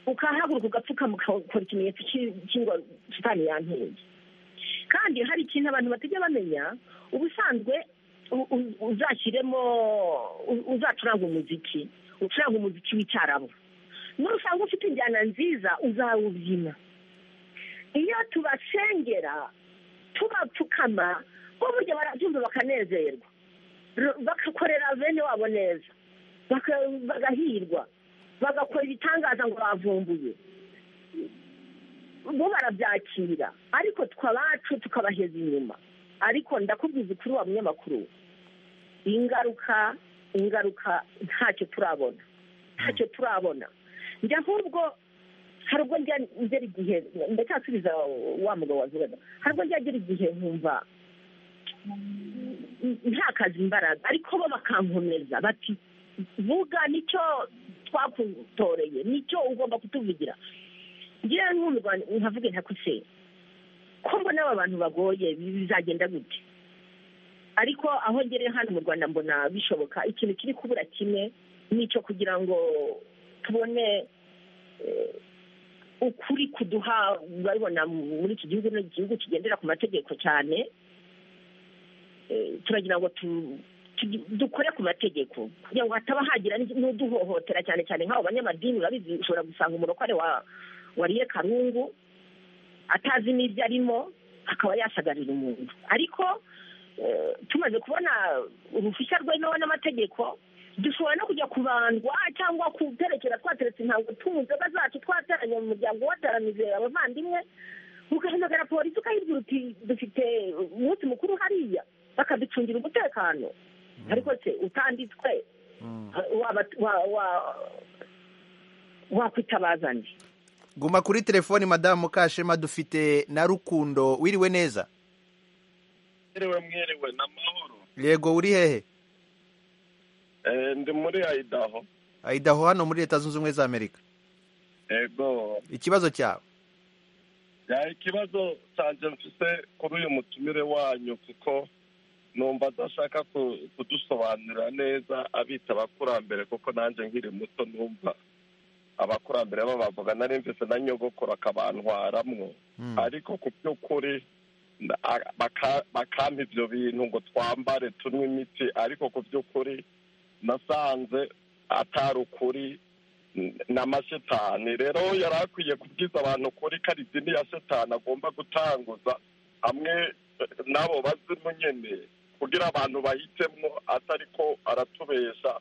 ukahaguruka ugapfukama ukakora ikimenyetso cy'i- cy'ingwa shitani yanteye kandi hari ikintu abantu batajya bamenya ubusanzwe u- u- uzashyiremo u- uzacuranga umuziki ucuranga umuziki w'icyarabu nusanga ufite injyana nziza uzawubyina iyo tubasengera tubapfukama bo burya barabyumva bakanezerwa Ro- bagakorera bene wabo neza baka- bagahirwa bagakora ibitangaza ngo bavumbuye bo barabyakira ariko twabacu tukabaheza inyuma ariko ndakubwiza ukuri wa munyamakuru ingaruka ingaruka ntacyo turabona ntacyo turabona njya nk'ubwo hari ubwo ngera igihe ndacyasubiza wa mugabo wazubana hari ubwo ngera igihe nkumva ntakaze imbaraga ariko bo bakankomeza bati vuga nicyo twakutoreye nicyo ugomba kutuvugira ngira nk'umurwa nkavuge nka kusera ko mbona aba bantu bagoye bizagenda gute ariko aho ngereye hano mu rwanda mbona bishoboka ikintu kiri kubura kimwe nicyo kugira ngo tubone ukuri kuduha babibona muri iki gihugu ni igihugu kigendera ku mategeko cyane turagira ngo dukore ku mategeko kugira ngo hataba hagira n'uduhohotera cyane cyane nk'abo banyamadini urabizi ushobora gusanga umurokore wariye karungu atazi n'ibyo arimo akaba yasagarira umuntu ariko tumaze kubona uruhushya rwemewe n'amategeko dushobora no kujya kubandwa cyangwa guterekera twateretse intango tunywa inzoga zacu twateranye mu muryango wataramize abavandimwe ugahamagara polisi ukahibwira uti dufite umunsi mukuru hariya bakaducungira umutekano ariko se utanditswe wakwitabaza ndi guma kuri telefoni madamu mukashema dufite na rukundo wiriwe neza mwiriwe mwiriwe n'amahoro yego uri hehe ndi muri ayidaho ayidaho hano muri leta zunze ubumwe za amerika yego ikibazo cyawe yari ikibazo cyanjye mfise kuri uyu mutumire wanyu kuko numva adashaka kudusobanurira neza abita abakurambere kuko nanjye nkiri muto numva abakurambere babavuga nari mvise na nyogokora akabantwaramwo ariko ku by'ukuri bakampa ibyo bintu ngo twambare tunywe imiti ariko ku by'ukuri nasanze atari ukuri na mashetani rero yari akwiye kubwiza abantu kuri ko ari idini ya setani agomba gutanguza hamwe n'abo bazimu nyine kugira abantu bahitemwo atari ko aratubesha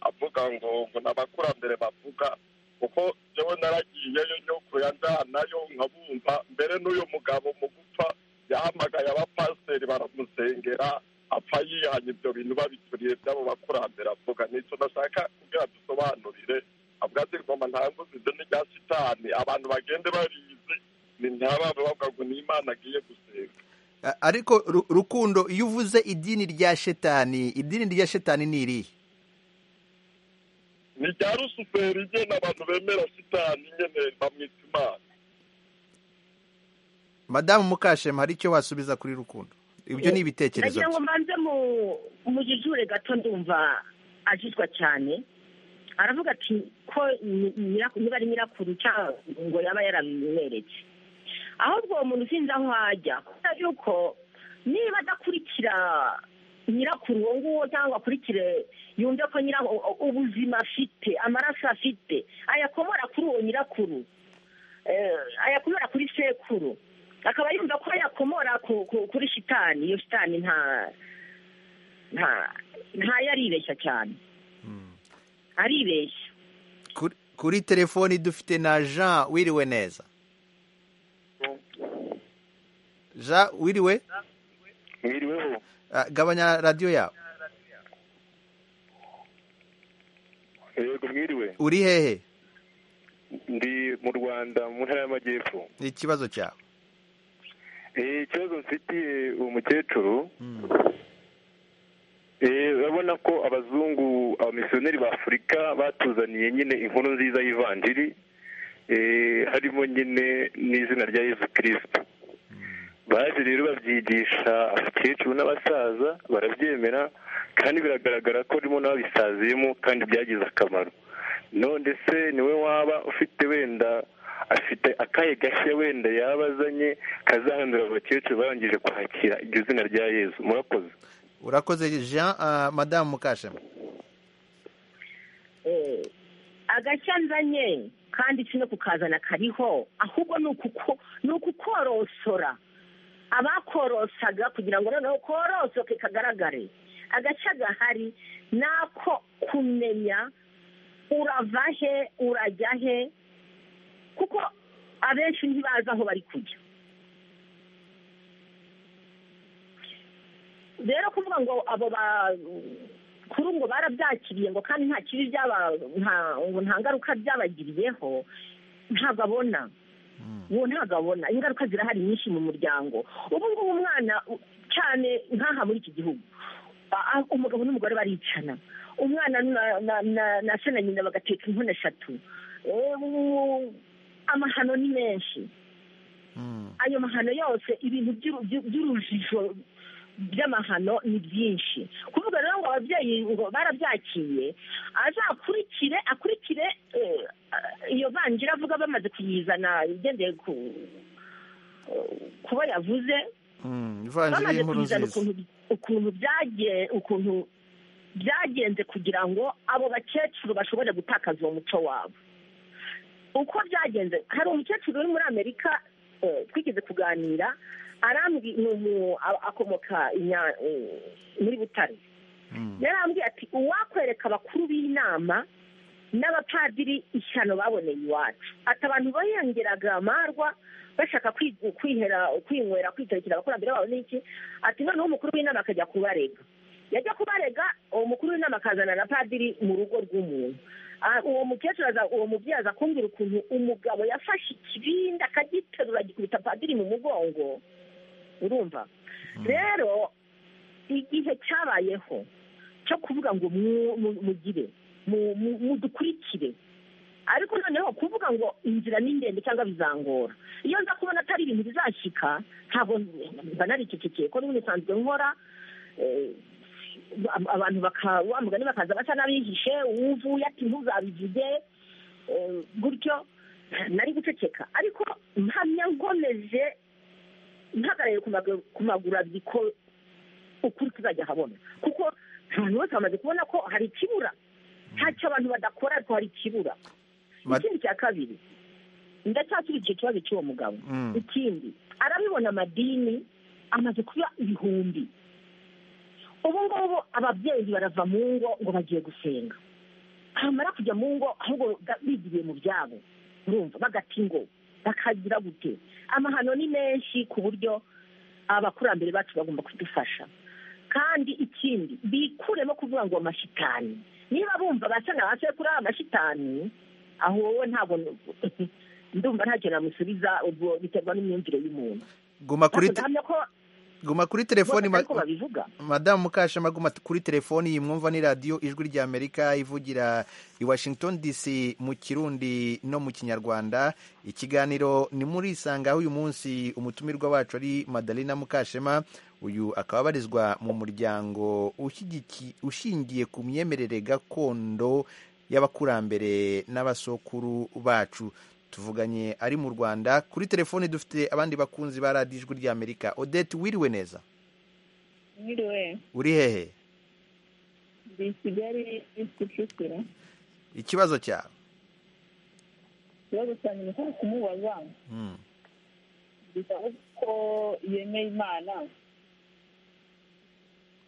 avuga ngo ngo n'abakurambere bavuga kuko yewe naragiyeyo nyoko yanjyanayo nkabumva mbere n'uyu mugabo mu gupfa yahamagaye abapasiteri baramusengera apfa yihanye ibyo bintu babituriye by'abo bakurambere avuga nicyo nashaka kugira dusobanurire avuga ati ngoma nta nguzi ibyo ni sitani abantu bagende barizi ni ntibabe bavuga ngo ni imana agiye gusenga ariko rukundo iyo uvuze idini rya shetani idini rya shetani ni irihe ni rya rusuferi nyine abantu bemera sitani nyine bamwita imana madamu mukashema hari icyo wasubiza kuri rukundo ibyo ni ibitekerezo nagira ngo mbanze mu jijure gato ndumva ajizwa cyane aravuga ati ko niba ari nyirakuru cyangwa ngo yaba yarabimweretse ahubwo uwo muntu usinze aho ajya kubera yuko niba adakurikira nyirakuru uwo nguwo cyangwa akurikire yumve ko ubuzima afite amaraso afite ayakomora kuri uwo nyirakuru ayakomora kuri sekuru akaba yumva ko yakomora kuri shitani iyo shitani nta ntayo aribeshya cyane aribeshya kuri telefoni dufite na jean wiriwe neza jean wiriwe wiriweho gabanya radiyo yawe yego mwiriwe uri hehe ndi mu rwanda mu ntara y'amajyepfo ni ikibazo cyawe ikibazo mfitiye uwo mukecuru urabona ko abazungu abamisiyoneri ba afurika batuzaniye nyine inkuru nziza y'ivanjiri harimo nyine n'izina rya yesu kirisita baje rero babyigisha abakecuru n'abasaza barabyemera kandi biragaragara ko rimo n'ababisaziyemo kandi byagize akamaro none se niwe waba ufite wenda afite akaye gashya wenda yaba azanye kazahandura abakecuru barangije kwakira iryo zina rya yezu murakoze urakoze jean madamu mukashema agashya nzanye kandi si no kukazana kariho ahubwo ni ukukorosora abakorosaga kugira ngo noneho korosoke kagaragare agashya gahari ni ako kumenya urava he urajya he kuko abenshi ntibazi aho bari kujya rero kuvuga ngo abo bakuru ngo barabyakiriye ngo kandi nta kibi byaba ngo nta ngaruka byabagiriyeho ntabwo abona uwo ntabwo abona ingaruka zirahari nyinshi mu muryango ubu ngubu umwana cyane nk'aha muri iki gihugu aho umugabo n'umugore baricana umwana na se na nyina bagateka inkono eshatu amahano ni menshi ayo mahano yose ibintu by'urujijo by'amahano ni byinshi kuvuga rero ngo ababyeyi ngo barabyakiye azakurikire akurikire iyo vangira avuga bamaze kuyizana igendeye ku kuba yavuze bamaze kuyizana ukuntu ukuntu byagenze kugira ngo abo bakecuru bashobore gutakaza uwo muco wabo uko byagenze hari umukecuru uri muri amerika twigeze kuganira akomoka muri butare yarambwiye ati uwakwereka abakuru b'inama n'abapadiri ishyano baboneye iwacu ati abantu bayongeraga amarwa bashaka kwihera kwinywera kwitarikira abakurambere babo n'iki ati noneho umukuru w'inama akajya kubarega yajya kubarega uwo mukuru w'inama akazana na padiri mu rugo rw'umuntu uwo mukecuru uwo mubyeyi aza kumbwira ukuntu umugabo yafashe ikibindi akagiterura agikubita padiri mu mugongo urumva rero igihe cyabayeho cyo kuvuga ngo mugire mudukurikire ariko noneho kuvuga ngo inzira ni ndende cyangwa bizangora iyo nza kubona atari ibintu bizashyika ntabwo mba naricecekeye ko n'ubundi nsanzwe nkora abantu wa mugani bakaza basa n'abihishe uvuye ati ntuzabivuge gutyo nari guceceka ariko mpamya nkomeje mpagaraye ku maguru abiri ko ukuri tuzajya habona kuko abantu bose bamaze kubona ko hari ikibura ntacyo abantu badakora ariko hari ikibura ikindi cya kabiri ndacyasubije ikibazo cy'uwo mugabo ikindi arabibona amadini amaze kuba ibihumbi ubu ngubu ababyeyi barava mu ngo ngo bagiye gusenga bamara kujya mu ngo ahubwo bigiriye mu byabo urumva bagati ngo bakagira gute amahano ni menshi ku buryo abakurambere bacu bagomba kudufasha kandi ikindi bikuremo kuvuga ngo amashitani niba bumva basa na base kuri aya mashitani aho wowe ntabwo ndumva ntacyo namusubiza ubwo biterwa n'imyumvire y'umuntu guma kuri guma kuri telefoni madamu mukashema guma kuri telefoni yimwumva ni radiyo ijwi rya amerika ivugira i washington dc mu kirundi no mu kinyarwanda ikiganiro ni muri aho uyu munsi umutumirwa wacu ari madalina mukashema uyu akaba abarizwa mu muryango ushingiye ku myemerere gakondo y'abakurambere n'abasokuru bacu tuvuganye ari mu rwanda kuri telefoni dufite abandi bakunzi ba radiyo ijwi rya amerika odette wiriwe neza wiriwe uri hehe ndi kigali kicukiro ikibazo cyawe ikibazo cyanjye ni uko kumubaza bisaba ko yemeye imana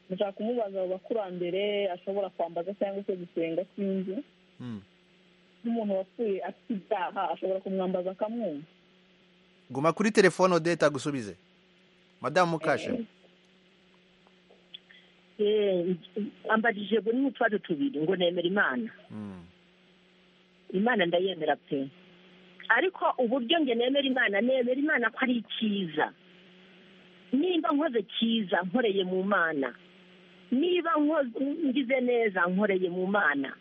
ndashaka kumubaza abo bakurambere ashobora kwambaza cyangwa se gusenga sinzi nk'umuntu wapfuye afite ibyaha ashobora kumwambaza akamwumva guma kuri telefone odeta agusubize madamu mukashe ambajije ngo ni utwari tubiri ngo nemera imana imana ndayemera pe ariko uburyo nge nemera imana nemera imana ko ari icyiza niba nkoze cyiza nkoreye mu mana niba ngize neza nkoreye mu mana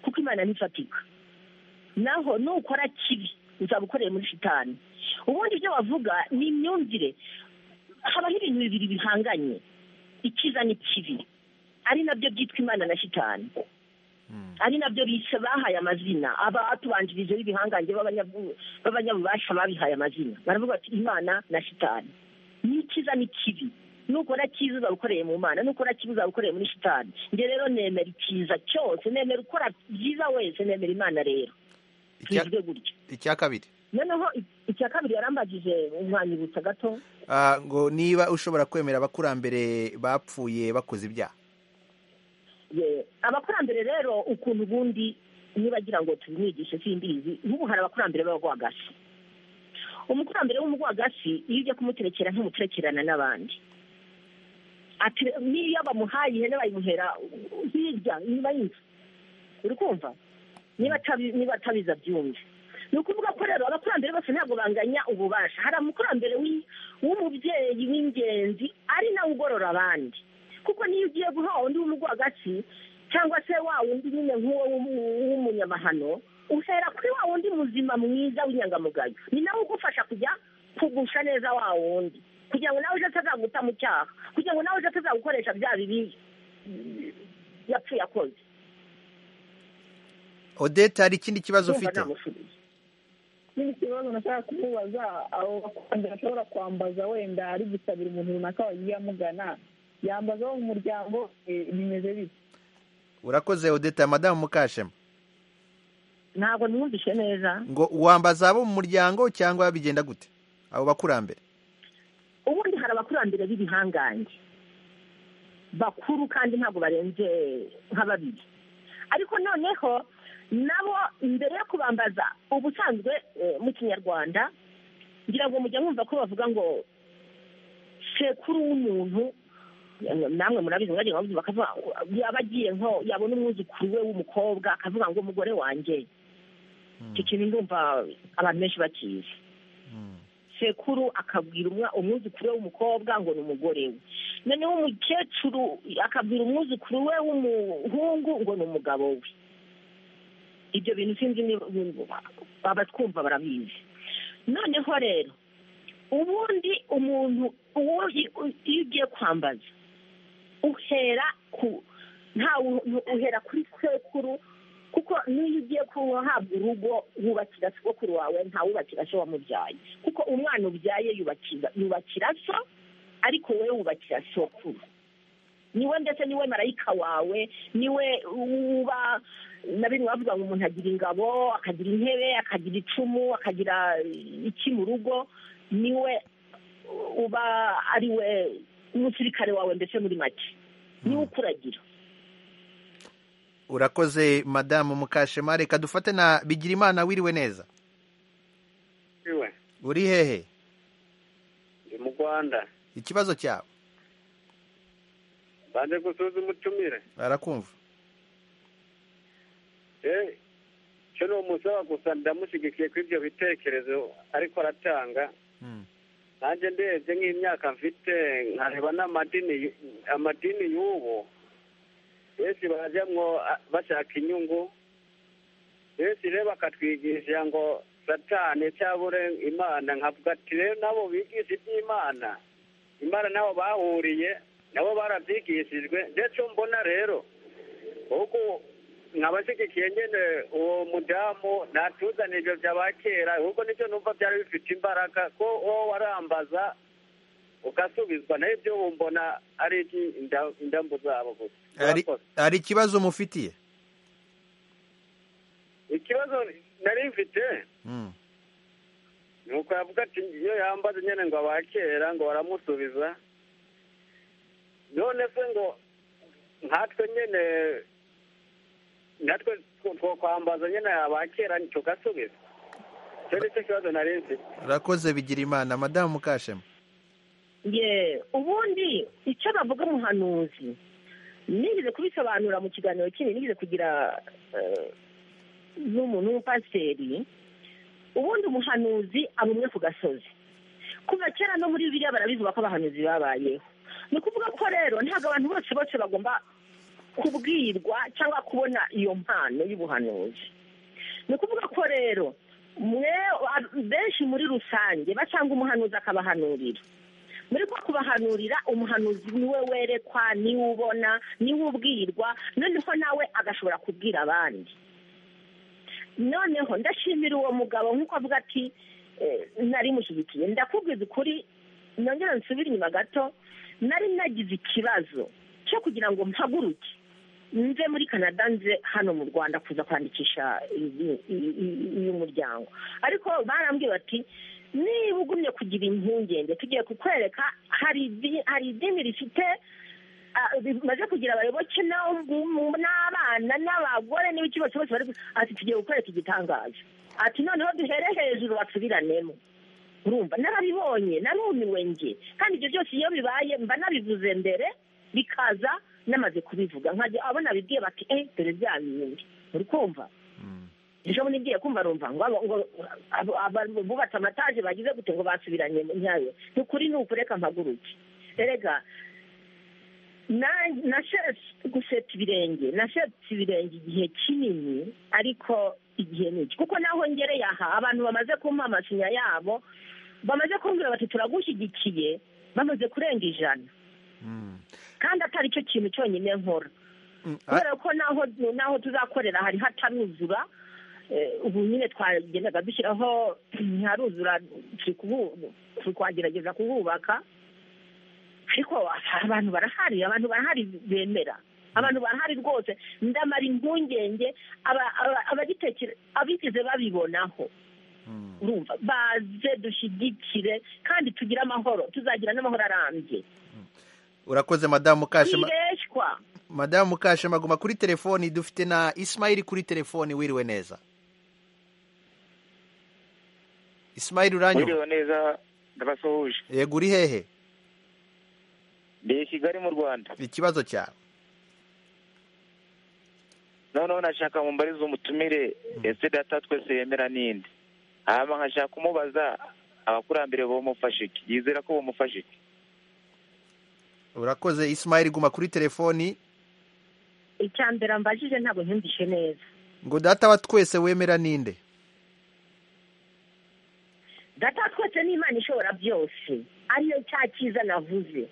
kuko imana ntifatika naho nukora kibi uzaba ukoreye muri shitani ubundi ibyo bavuga ni imyumvire habaho ibintu bibiri bihanganye ikiza n'ikibi ari nabyo byitwa imana na shitani ari nabyo bise bahaye amazina abatubanjirije b'ibihangange b'abanyabubasha babihaye amazina baravuga ati imana na shitani ni ikiza n'ikibi nukora cyiza uzaba ukoreye mu mana nukora kibi uzaba ukoreye muri shitani njye rero nemera icyiza cyose nemera ukora byiza wese nemera imana rero tujwe gutya icya kabiri noneho icya kabiri yarambagije umwanyibutsa gato ngo niba ushobora kwemera abakurambere bapfuye bakoze ibyaha abakurambere rero ukuntu ubundi nibagira ngo tubimwigishe simbizi nk'ubu hari abakurambere b'abagwagasi umukurambere w'umugwagasi iyo ujya kumuterekera ntumuterekerana n'abandi ati n'iyo bamuhaye ihene bayimuhera hirya inyuma y'inzu uri kumva niba atabi- niba atabizi abyumve ni ukuvuga ko rero abakurambere bose ntabwo banganya ububasha hari umukurambere w'i- w'umubyeyi w'ingenzi ari nawe ugorora abandi kuko niyo ugiye guha undi w'umugwagasi cyangwa se wa wundi nyine nk'uwo w'umu- w'umunyamahano uhera kuri wa wundi muzima mwiza w'inyangamugayo ni nawe ugufasha kujya kugusha neza wa wundi kugira ngo nawe ejo atazaguta mu cyaha kugira ngo nawe ejo atazagukoresha bya bibi yapfuye akoze odette hari ikindi kibazo ufite n'ibindi bibazo nashaka kumubaza abo bakurambere ashobora kwambaza wenda ari gusabira umuntu runaka wagiye amugana yambaza wo mu muryango we, bimeze bityo urakoze odette madamu mukashema ntabwo mwumvishe neza ngo wambaza abo mu muryango cyangwa bigenda gute abo bakurambere ubundi hari abakurambere b'ibihangange bakuru kandi ntabwo barenze nka babiri ariko noneho nabo mbere yo kubambaza ubusanzwe eh, mu kinyarwanda ngira ngo mujya mwumva ko bavuga ngo sekuru w'umuntu eh, namwe murabizi mwagiye mwabyumva akavuga yaba agiye nko yabona umwuzukuru we w'umukobwa akavuga ngo umugore wanjye icyo kintu ndumva abantu benshi bakizi sekuru akabwira umwa- umwuzukuru we w'umukobwa ngo ni umugore we noneho umukecuru akabwira umwuzukuru we w'umuhungu ngo ni umugabo we ibyo bintu sinzi niba abatwumva barabizi noneho rero ubundi umuntu uwo i- u- iyo ugiye kwambaza uhera ku nta wu- uhera kuri sekuru kuko n'iyo ugiye kuhabwa urugo wubakira sogokuru wawe ntawubakira so wamubyaye kuko umwana ubyaye yubakira yubakira so ariko wowe wubakira sokuru niwe ndetse niwe marayika wawe niwe uba na bimwe bavuga ngo umuntu agira ingabo akagira intebe akagira icumu akagira iki mu rugo niwe uba ari we umusirikare wawe ndetse muri make niwe ukuragira urakoze madamu mukashema reka dufate na bigirimana wiriwe neza iwe uri hehe ndi mu rwanda ikibazo cyawe banze gusuzuma utumire barakumva Eh, cyo ni umusaba gusa ndamushyigikiye kuri ibyo bitekerezo ariko aratanga nanjye ndebye nk'imyaka mfite nkareba n'amadini amadini y'ubu benshi barajyamwo ah, bashaka inyungu benshi rero bakatwigisha ngo satani cyabure imana nkavuga ati rero nabo bigisha iby'imana imana nabo bahuriye nabo barabyigishijwe ndetse mbona rero uko nkaba nshyigikiye nyine uwo mudamu natuzanira ibyo byaba kera ahubwo nicyo numva byari bifite imbaraga ko wowe warambaza ugasubizwa nayo ibyo mbona ari iby'inda- indambu zabo gusa Hari- hari ikibazo mufitiye ikibazo nari mfite Mm. ni uko yavuga ati iyo yambaze nyine ngo abakera ngo baramusubiza none se ngo nkatwe nyine natwe two- twokwambaza nyine abakera tugasubiza icyo ni cyo kibazo nari mfite urakoze bigirimana madamu mukashema ye ubundi icyo bavuga umuhanuzi nigeze kubisobanura mu kiganiro kinini nigeze kugira eh, n'umuntu w'umupasiteri ubundi umuhanuzi aba umwe ku gasozi kuva kera no muri biriya barabivuga ko abahanuzi babayeho ni ukuvuga ko rero ntabwo abantu bose bose bagomba kubwirwa cyangwa kubona iyo mpano y'ubuhanuzi ni ukuvuga ko rero mwe ab- benshi muri rusange basanga umuhanuzi akabahanurira muri bwo kubahanurira umuhanuzi niwe werekwa niwe ubona niwe ubwirwa noneho nawe agashobora kubwira abandi noneho ndashimira uwo mugabo nk'uko avuga ati eh, nari mushyigikiye ndakubwiza ukuri nongera nsubire inyuma gato nari nagize ikibazo cyo kugira ngo mpaguruke nze muri canada nze hano mu rwanda kuza kwandikisha iyi- iyi- iyi- uyu muryango ariko barambwiye bati niba ugumye kugira impungenge tugiye kukwereka hari idi- hari idini rifite ah, bimaze kugira abayoboke n'abana n'abagore n'ibiki bose bose bari ati tugiye gukoreka igitangazo ati noneho duhere hejuru basubiranemo urumva narabibonye narumiwe nge kandi ibyo byose iyo bibaye mba nabivuze mbere bikaza namaze kubivuga nkajya abo nabibwiye bati eh dore bya bindi uri kumva ejo bundi ngiye kumva rumva ngo abo- ngo abo- abo- bubatse amataje bagize gute ngo basubiranye nyayo ni ukuri ni ukureka mpaguruke erega na- nashetse guseta ibirenge nashetse ibirenge igihe kinini ariko igihe ni iki kuko naho ngereye aha abantu bamaze kumpa amasinya yabo bamaze kumbwira bati turagushyigikiye bamaze kurenga ijana kandi atari cyo kintu cyonyine nkora kubera ko naho naho tuzakorera hari hataruzura eh, ubu nyine twagendaga dushyiraho ntiharuzura turi kubu- turi kwagerageza kuhubaka ariko abantu barahari abantu barahari bemera abantu barahari rwose ndamara impungenge aba- aba- abagitekera abigeze babibonaho urumva baze dushyigikire kandi tugire amahoro tuzagira n'amahoro arambye urakoze madamu mukashema twibeshywa madamu mukashema guma kuri telefoni dufite na isimayili kuri telefoni wiriwe neza isimayili uranyuma Mwiriwe neza ndabasuhuje yego uri hehe ndi i kigali mu rwanda ikibazo cyawe noneho nashaka mumbarize umutumire ese data twese yemera n'indi hama nkashaka kumubaza abakurambere bomufasha iki yizera ko bomufasha iki urakoze isimayili guma kuri telefoni icya mbere mbajije ntabwo ntumvishe neza ngo data wa twese wemera ninde data twese n'imana ishobora byose ariyo cya cyiza navuze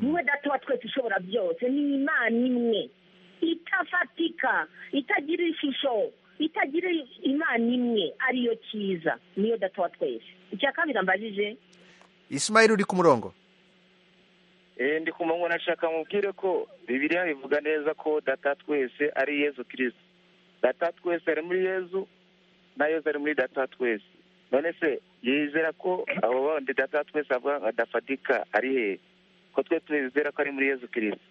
niwe data wa twese ishobora byose ni imana imwe itafatika itagira ishusho itagira imana imwe ariyo cyiza niyo data wa twese icya kabiri mbajije isimayili uri ku murongo Eh, ndi ku murongo nashaka mubwire ko bibiliya bivuga neza ko data twese ari yezu kirisito data twese ari muri yezu na yezu ari muri data twese none se yizera ko abo bandi data twese avuga nka dafatika ari hehe ko twe twizera ko ari muri yezu kirisito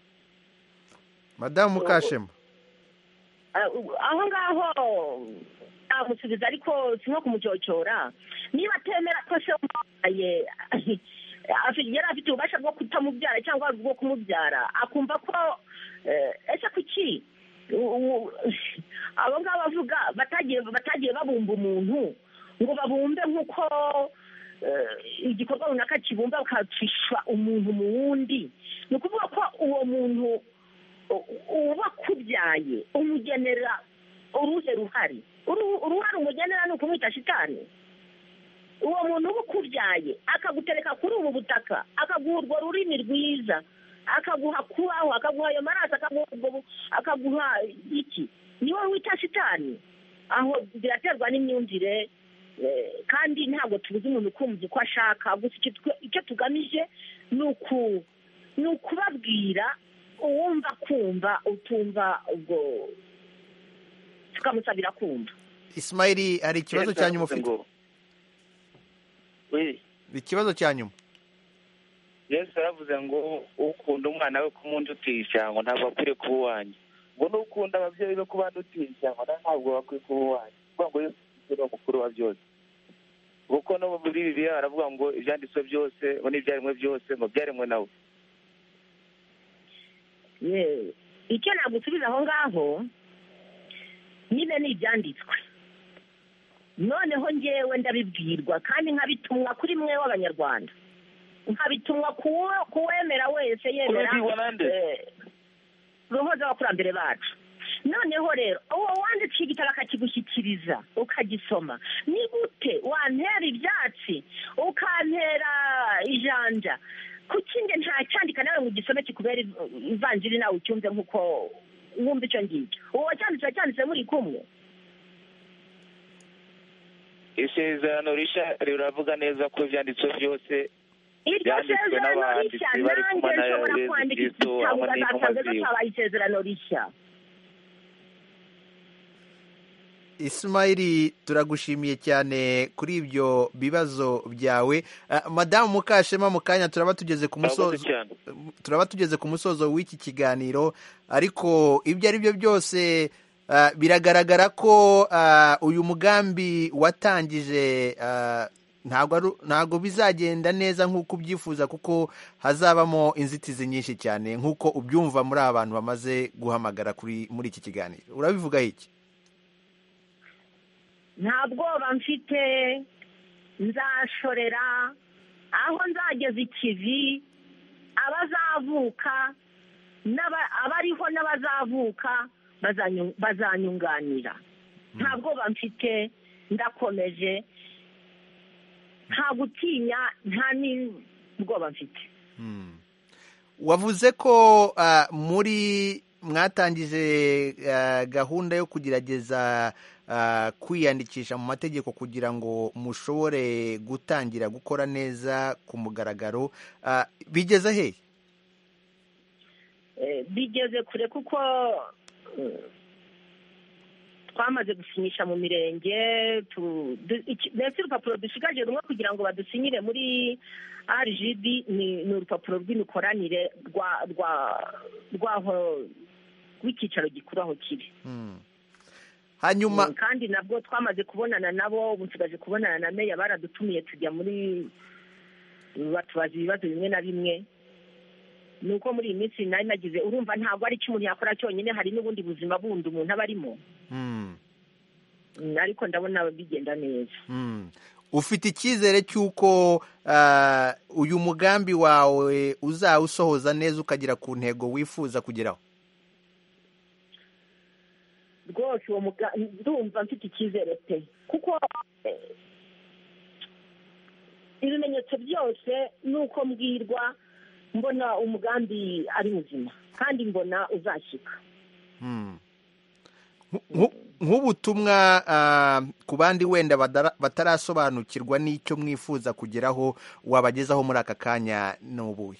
madamu mukashema Ah, aho ngaho namusubiza ariko si nko kumucyocora niba atemera ko se wamuhaye afite- yari afite ububasha bwo kutamubyara cyangwa bwo kumubyara akumva ko eh, ese kuki u- u- abo ngabo bavuga batagiye batagiye babumba umuntu ngo babumbe nk'uko eh, igikorwa runaka kibumba bakacisha umuntu mu wundi ni ukuvuga ko uwo muntu ubakubyaye umugenera uruhe ruhari Uru- uruhare umugenera ni ukumwita shitani uwo muntu uba ukubyaye akagutereka kuri ubu butaka akaguha urwo rurimi rwiza akaguha kubaho akaguha ayo maraso akaguha ubwo bu- akaguha iki niwe wita shitani aho biraterwa n'imyumvire eh, kandi ntabwo tubuze umuntu ukumva uko ashaka gusa icyo twe- icyo tugamije ni uku- ni ukubabwira uwumva kumva utumva ubwo tukamusabira kumva isimayili hari ikibazo cya nyuma ufite ikibazo cya nyuma yesu yaravuze ngo ukunda umwana we kumunda utiye ijambo ntabwo akwiriye kuba uwanjye ngo n'ukunda ababyeyi be kubandi utiye ijambo nawe ntabwo bakwiye kuba uwanjye kuvuga ngo yesu ni we mukuru wa byose kuko no muri bibiliya baravuga ngo ibyanditswe byose ngo n'ibyaremwe byose ngo byaremwe nawe Ye- icyo nagusubiza aho ngaho nibe ni ibyanditswe noneho ngewe ndabibwirwa kandi nkabitumwa kuri mwe w'abanyarwanda nkabitumwa ku wo- ku wemera wese yemera eh, roho z'abakurambere bacu noneho rero uwo wandikiye igitabo akakigushyikiriza ukagisoma ni gute wantera ibyatsi ukantera ijanja kuki nge ntacyandika nawe ngo ugisome kikubere iv- ivanjiri nawe ucyumve nk'uko wumva icyo ngicyo uwo wacyanditse wacyanditse muri kumwe isezerano rishya riravuga neza ko ibyanditswe byose iryo byanditswe sezerano n'abanditsi rishya bari nanjye kumwe na nshobora yesu kwandika kirisito igitabo hamwe n'intumwa ugasanga ejo ziwe cyabaye isezerano rishya Ismaili turagushimiye cyane kuri ibyo bibazo byawe madamu mukashema mu kanya turaba tugeze ku musozo turaba tugeze ku musozo w'iki kiganiro ariko ibyo ari byo byose biragaragara ko uyu mugambi watangije ntabwo bizagenda neza nk'uko ubyifuza kuko hazabamo inzitizi nyinshi cyane nk'uko ubyumva muri abantu bamaze guhamagara muri iki kiganiro urabivuga iki nta bwoba mfite nzashorera aho nzageza ikivi abazavuka abariho n'abazavuka bazanyunganira nta bwoba mfite ndakomeje nta gutinya nta n'ubwoba mfite wavuze ko muri mwatangije gahunda yo kugerageza kwiyandikisha mu mategeko kugira ngo mushobore gutangira gukora neza ku mugaragaro bigeze he bigeze kure kuko twamaze gusinyisha mu mirenge mbese urupapuro dusigaje rumwe kugira ngo badusinyire muri rgb ni urupapuro rw'imikoranire rwaho rw'icyicaro gikuru aho kiri hanyuma kandi nabwo twamaze kubonana nabo ubu nsigaje kubonana na meya baradutumiye tujya muri batubaza ibibazo bimwe na bimwe ni uko muri iyi minsi nari nagize urumva ntabwo ari icyo umuntu yakora cyonyine hari n'ubundi buzima bundi umuntu aba arimo ariko ndabona bigenda neza ufite icyizere cy'uko uyu mugambi wawe uzawusohoza neza ukagera ku ntego wifuza kugeraho rwose uwo mugambi ndumva mfite icyizere pe kuko ibimenyetso byose ni uko mbwirwa mbona umugambi ari muzima kandi mbona uzashyika nk'ubutumwa ku bandi wenda batarasobanukirwa n'icyo mwifuza kugeraho wabagezaho muri aka kanya n'ubuwe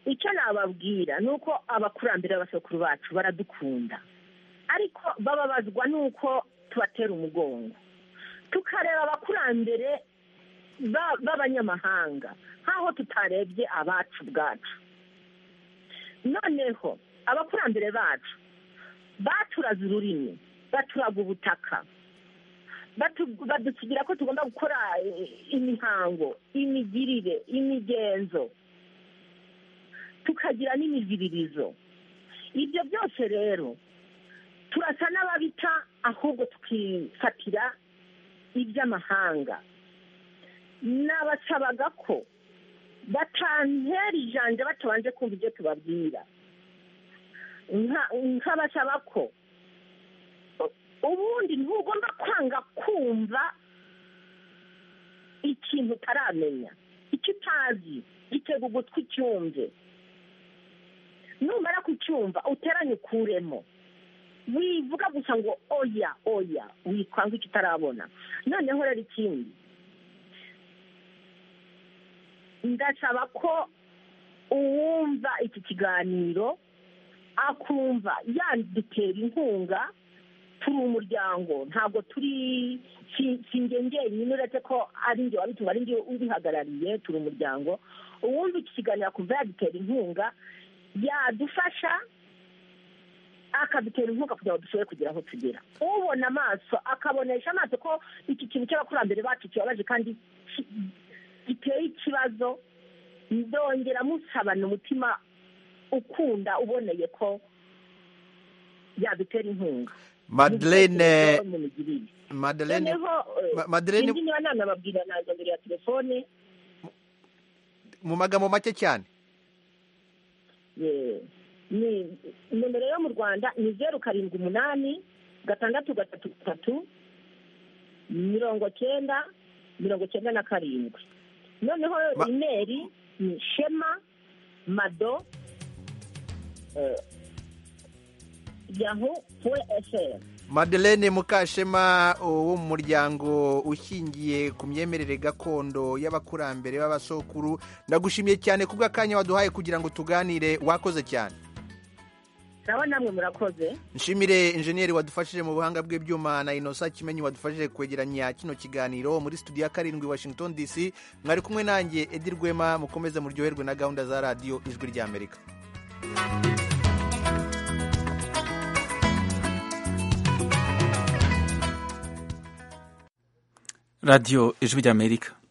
icyo nababwira ni uko abakurambere b'abasakuru bacu baradukunda ariko bababazwa n'uko tubatera umugongo tukareba abakurambere b'abanyamahanga nk'aho tutarebye abacu ubwacu noneho abakurambere bacu baturaze ururimi baturaga ubutaka badusigira ko tugomba gukora imihango imigirire imigenzo tukagira n'imiziririzo ibyo byose rero turasa n'ababita ahubwo tukifatira iby'amahanga nabasabaga ko batantera ijanja batabanje kumva ibyo tubabwira nkabasaba ko ubundi ntugomba kwanga kumva ikintu utaramenya icyo utazi gitega ugutwi ucyumve numara kucyumva uteranye ukuremo wivuga gusa ngo oya oya wikwanga icyo utarabona noneho rero ikindi ndasaba ko uwumva iki kiganiro akumva yadutera inkunga turi umuryango ntabwo turi singe njyenyine uretse ko ari njye wabitumva ari njye ubihagarariye turi umuryango uwumva iki kiganiro akumva yadutera inkunga yadufasha akadutera inkunga kugira ngo dushobore kugera aho tugera ubona amaso akabonesha amaso ko iki kintu cy'abakurambere bacu kibabaje kandi giteye ikibazo ndongera musabana umutima ukunda uboneye ko yadutera inkunga madelene madelene madelene indi niba nanababwira ntabwo mbere ya telefone mu magambo make cyane ni nomero yo mu rwanda ni zeru karindwi umunani gatandatu gatatu gatatu mirongo cyenda mirongo cyenda na karindwi noneho imeri ni shema mado yahu eseri Madeleine Mukashema wo mu muryango ushingiye ku myemerere gakondo y'abakurambere b'abasokuru ndagushimiye cyane ku bw'akanya waduhaye kugira ngo tuganire wakoze cyane nawe namwe murakoze nshimire injeniyeri wadufashije mu buhanga bw'ibyuma na inosa kimenyi wadufashije kwegeranya kino kiganiro muri studio ya karindwi washington dc mwari kumwe nanjye edi rwema mukomeze muryoherwe na gahunda za radiyo ijwi ry'amerika radiyo ijwi ry'amerika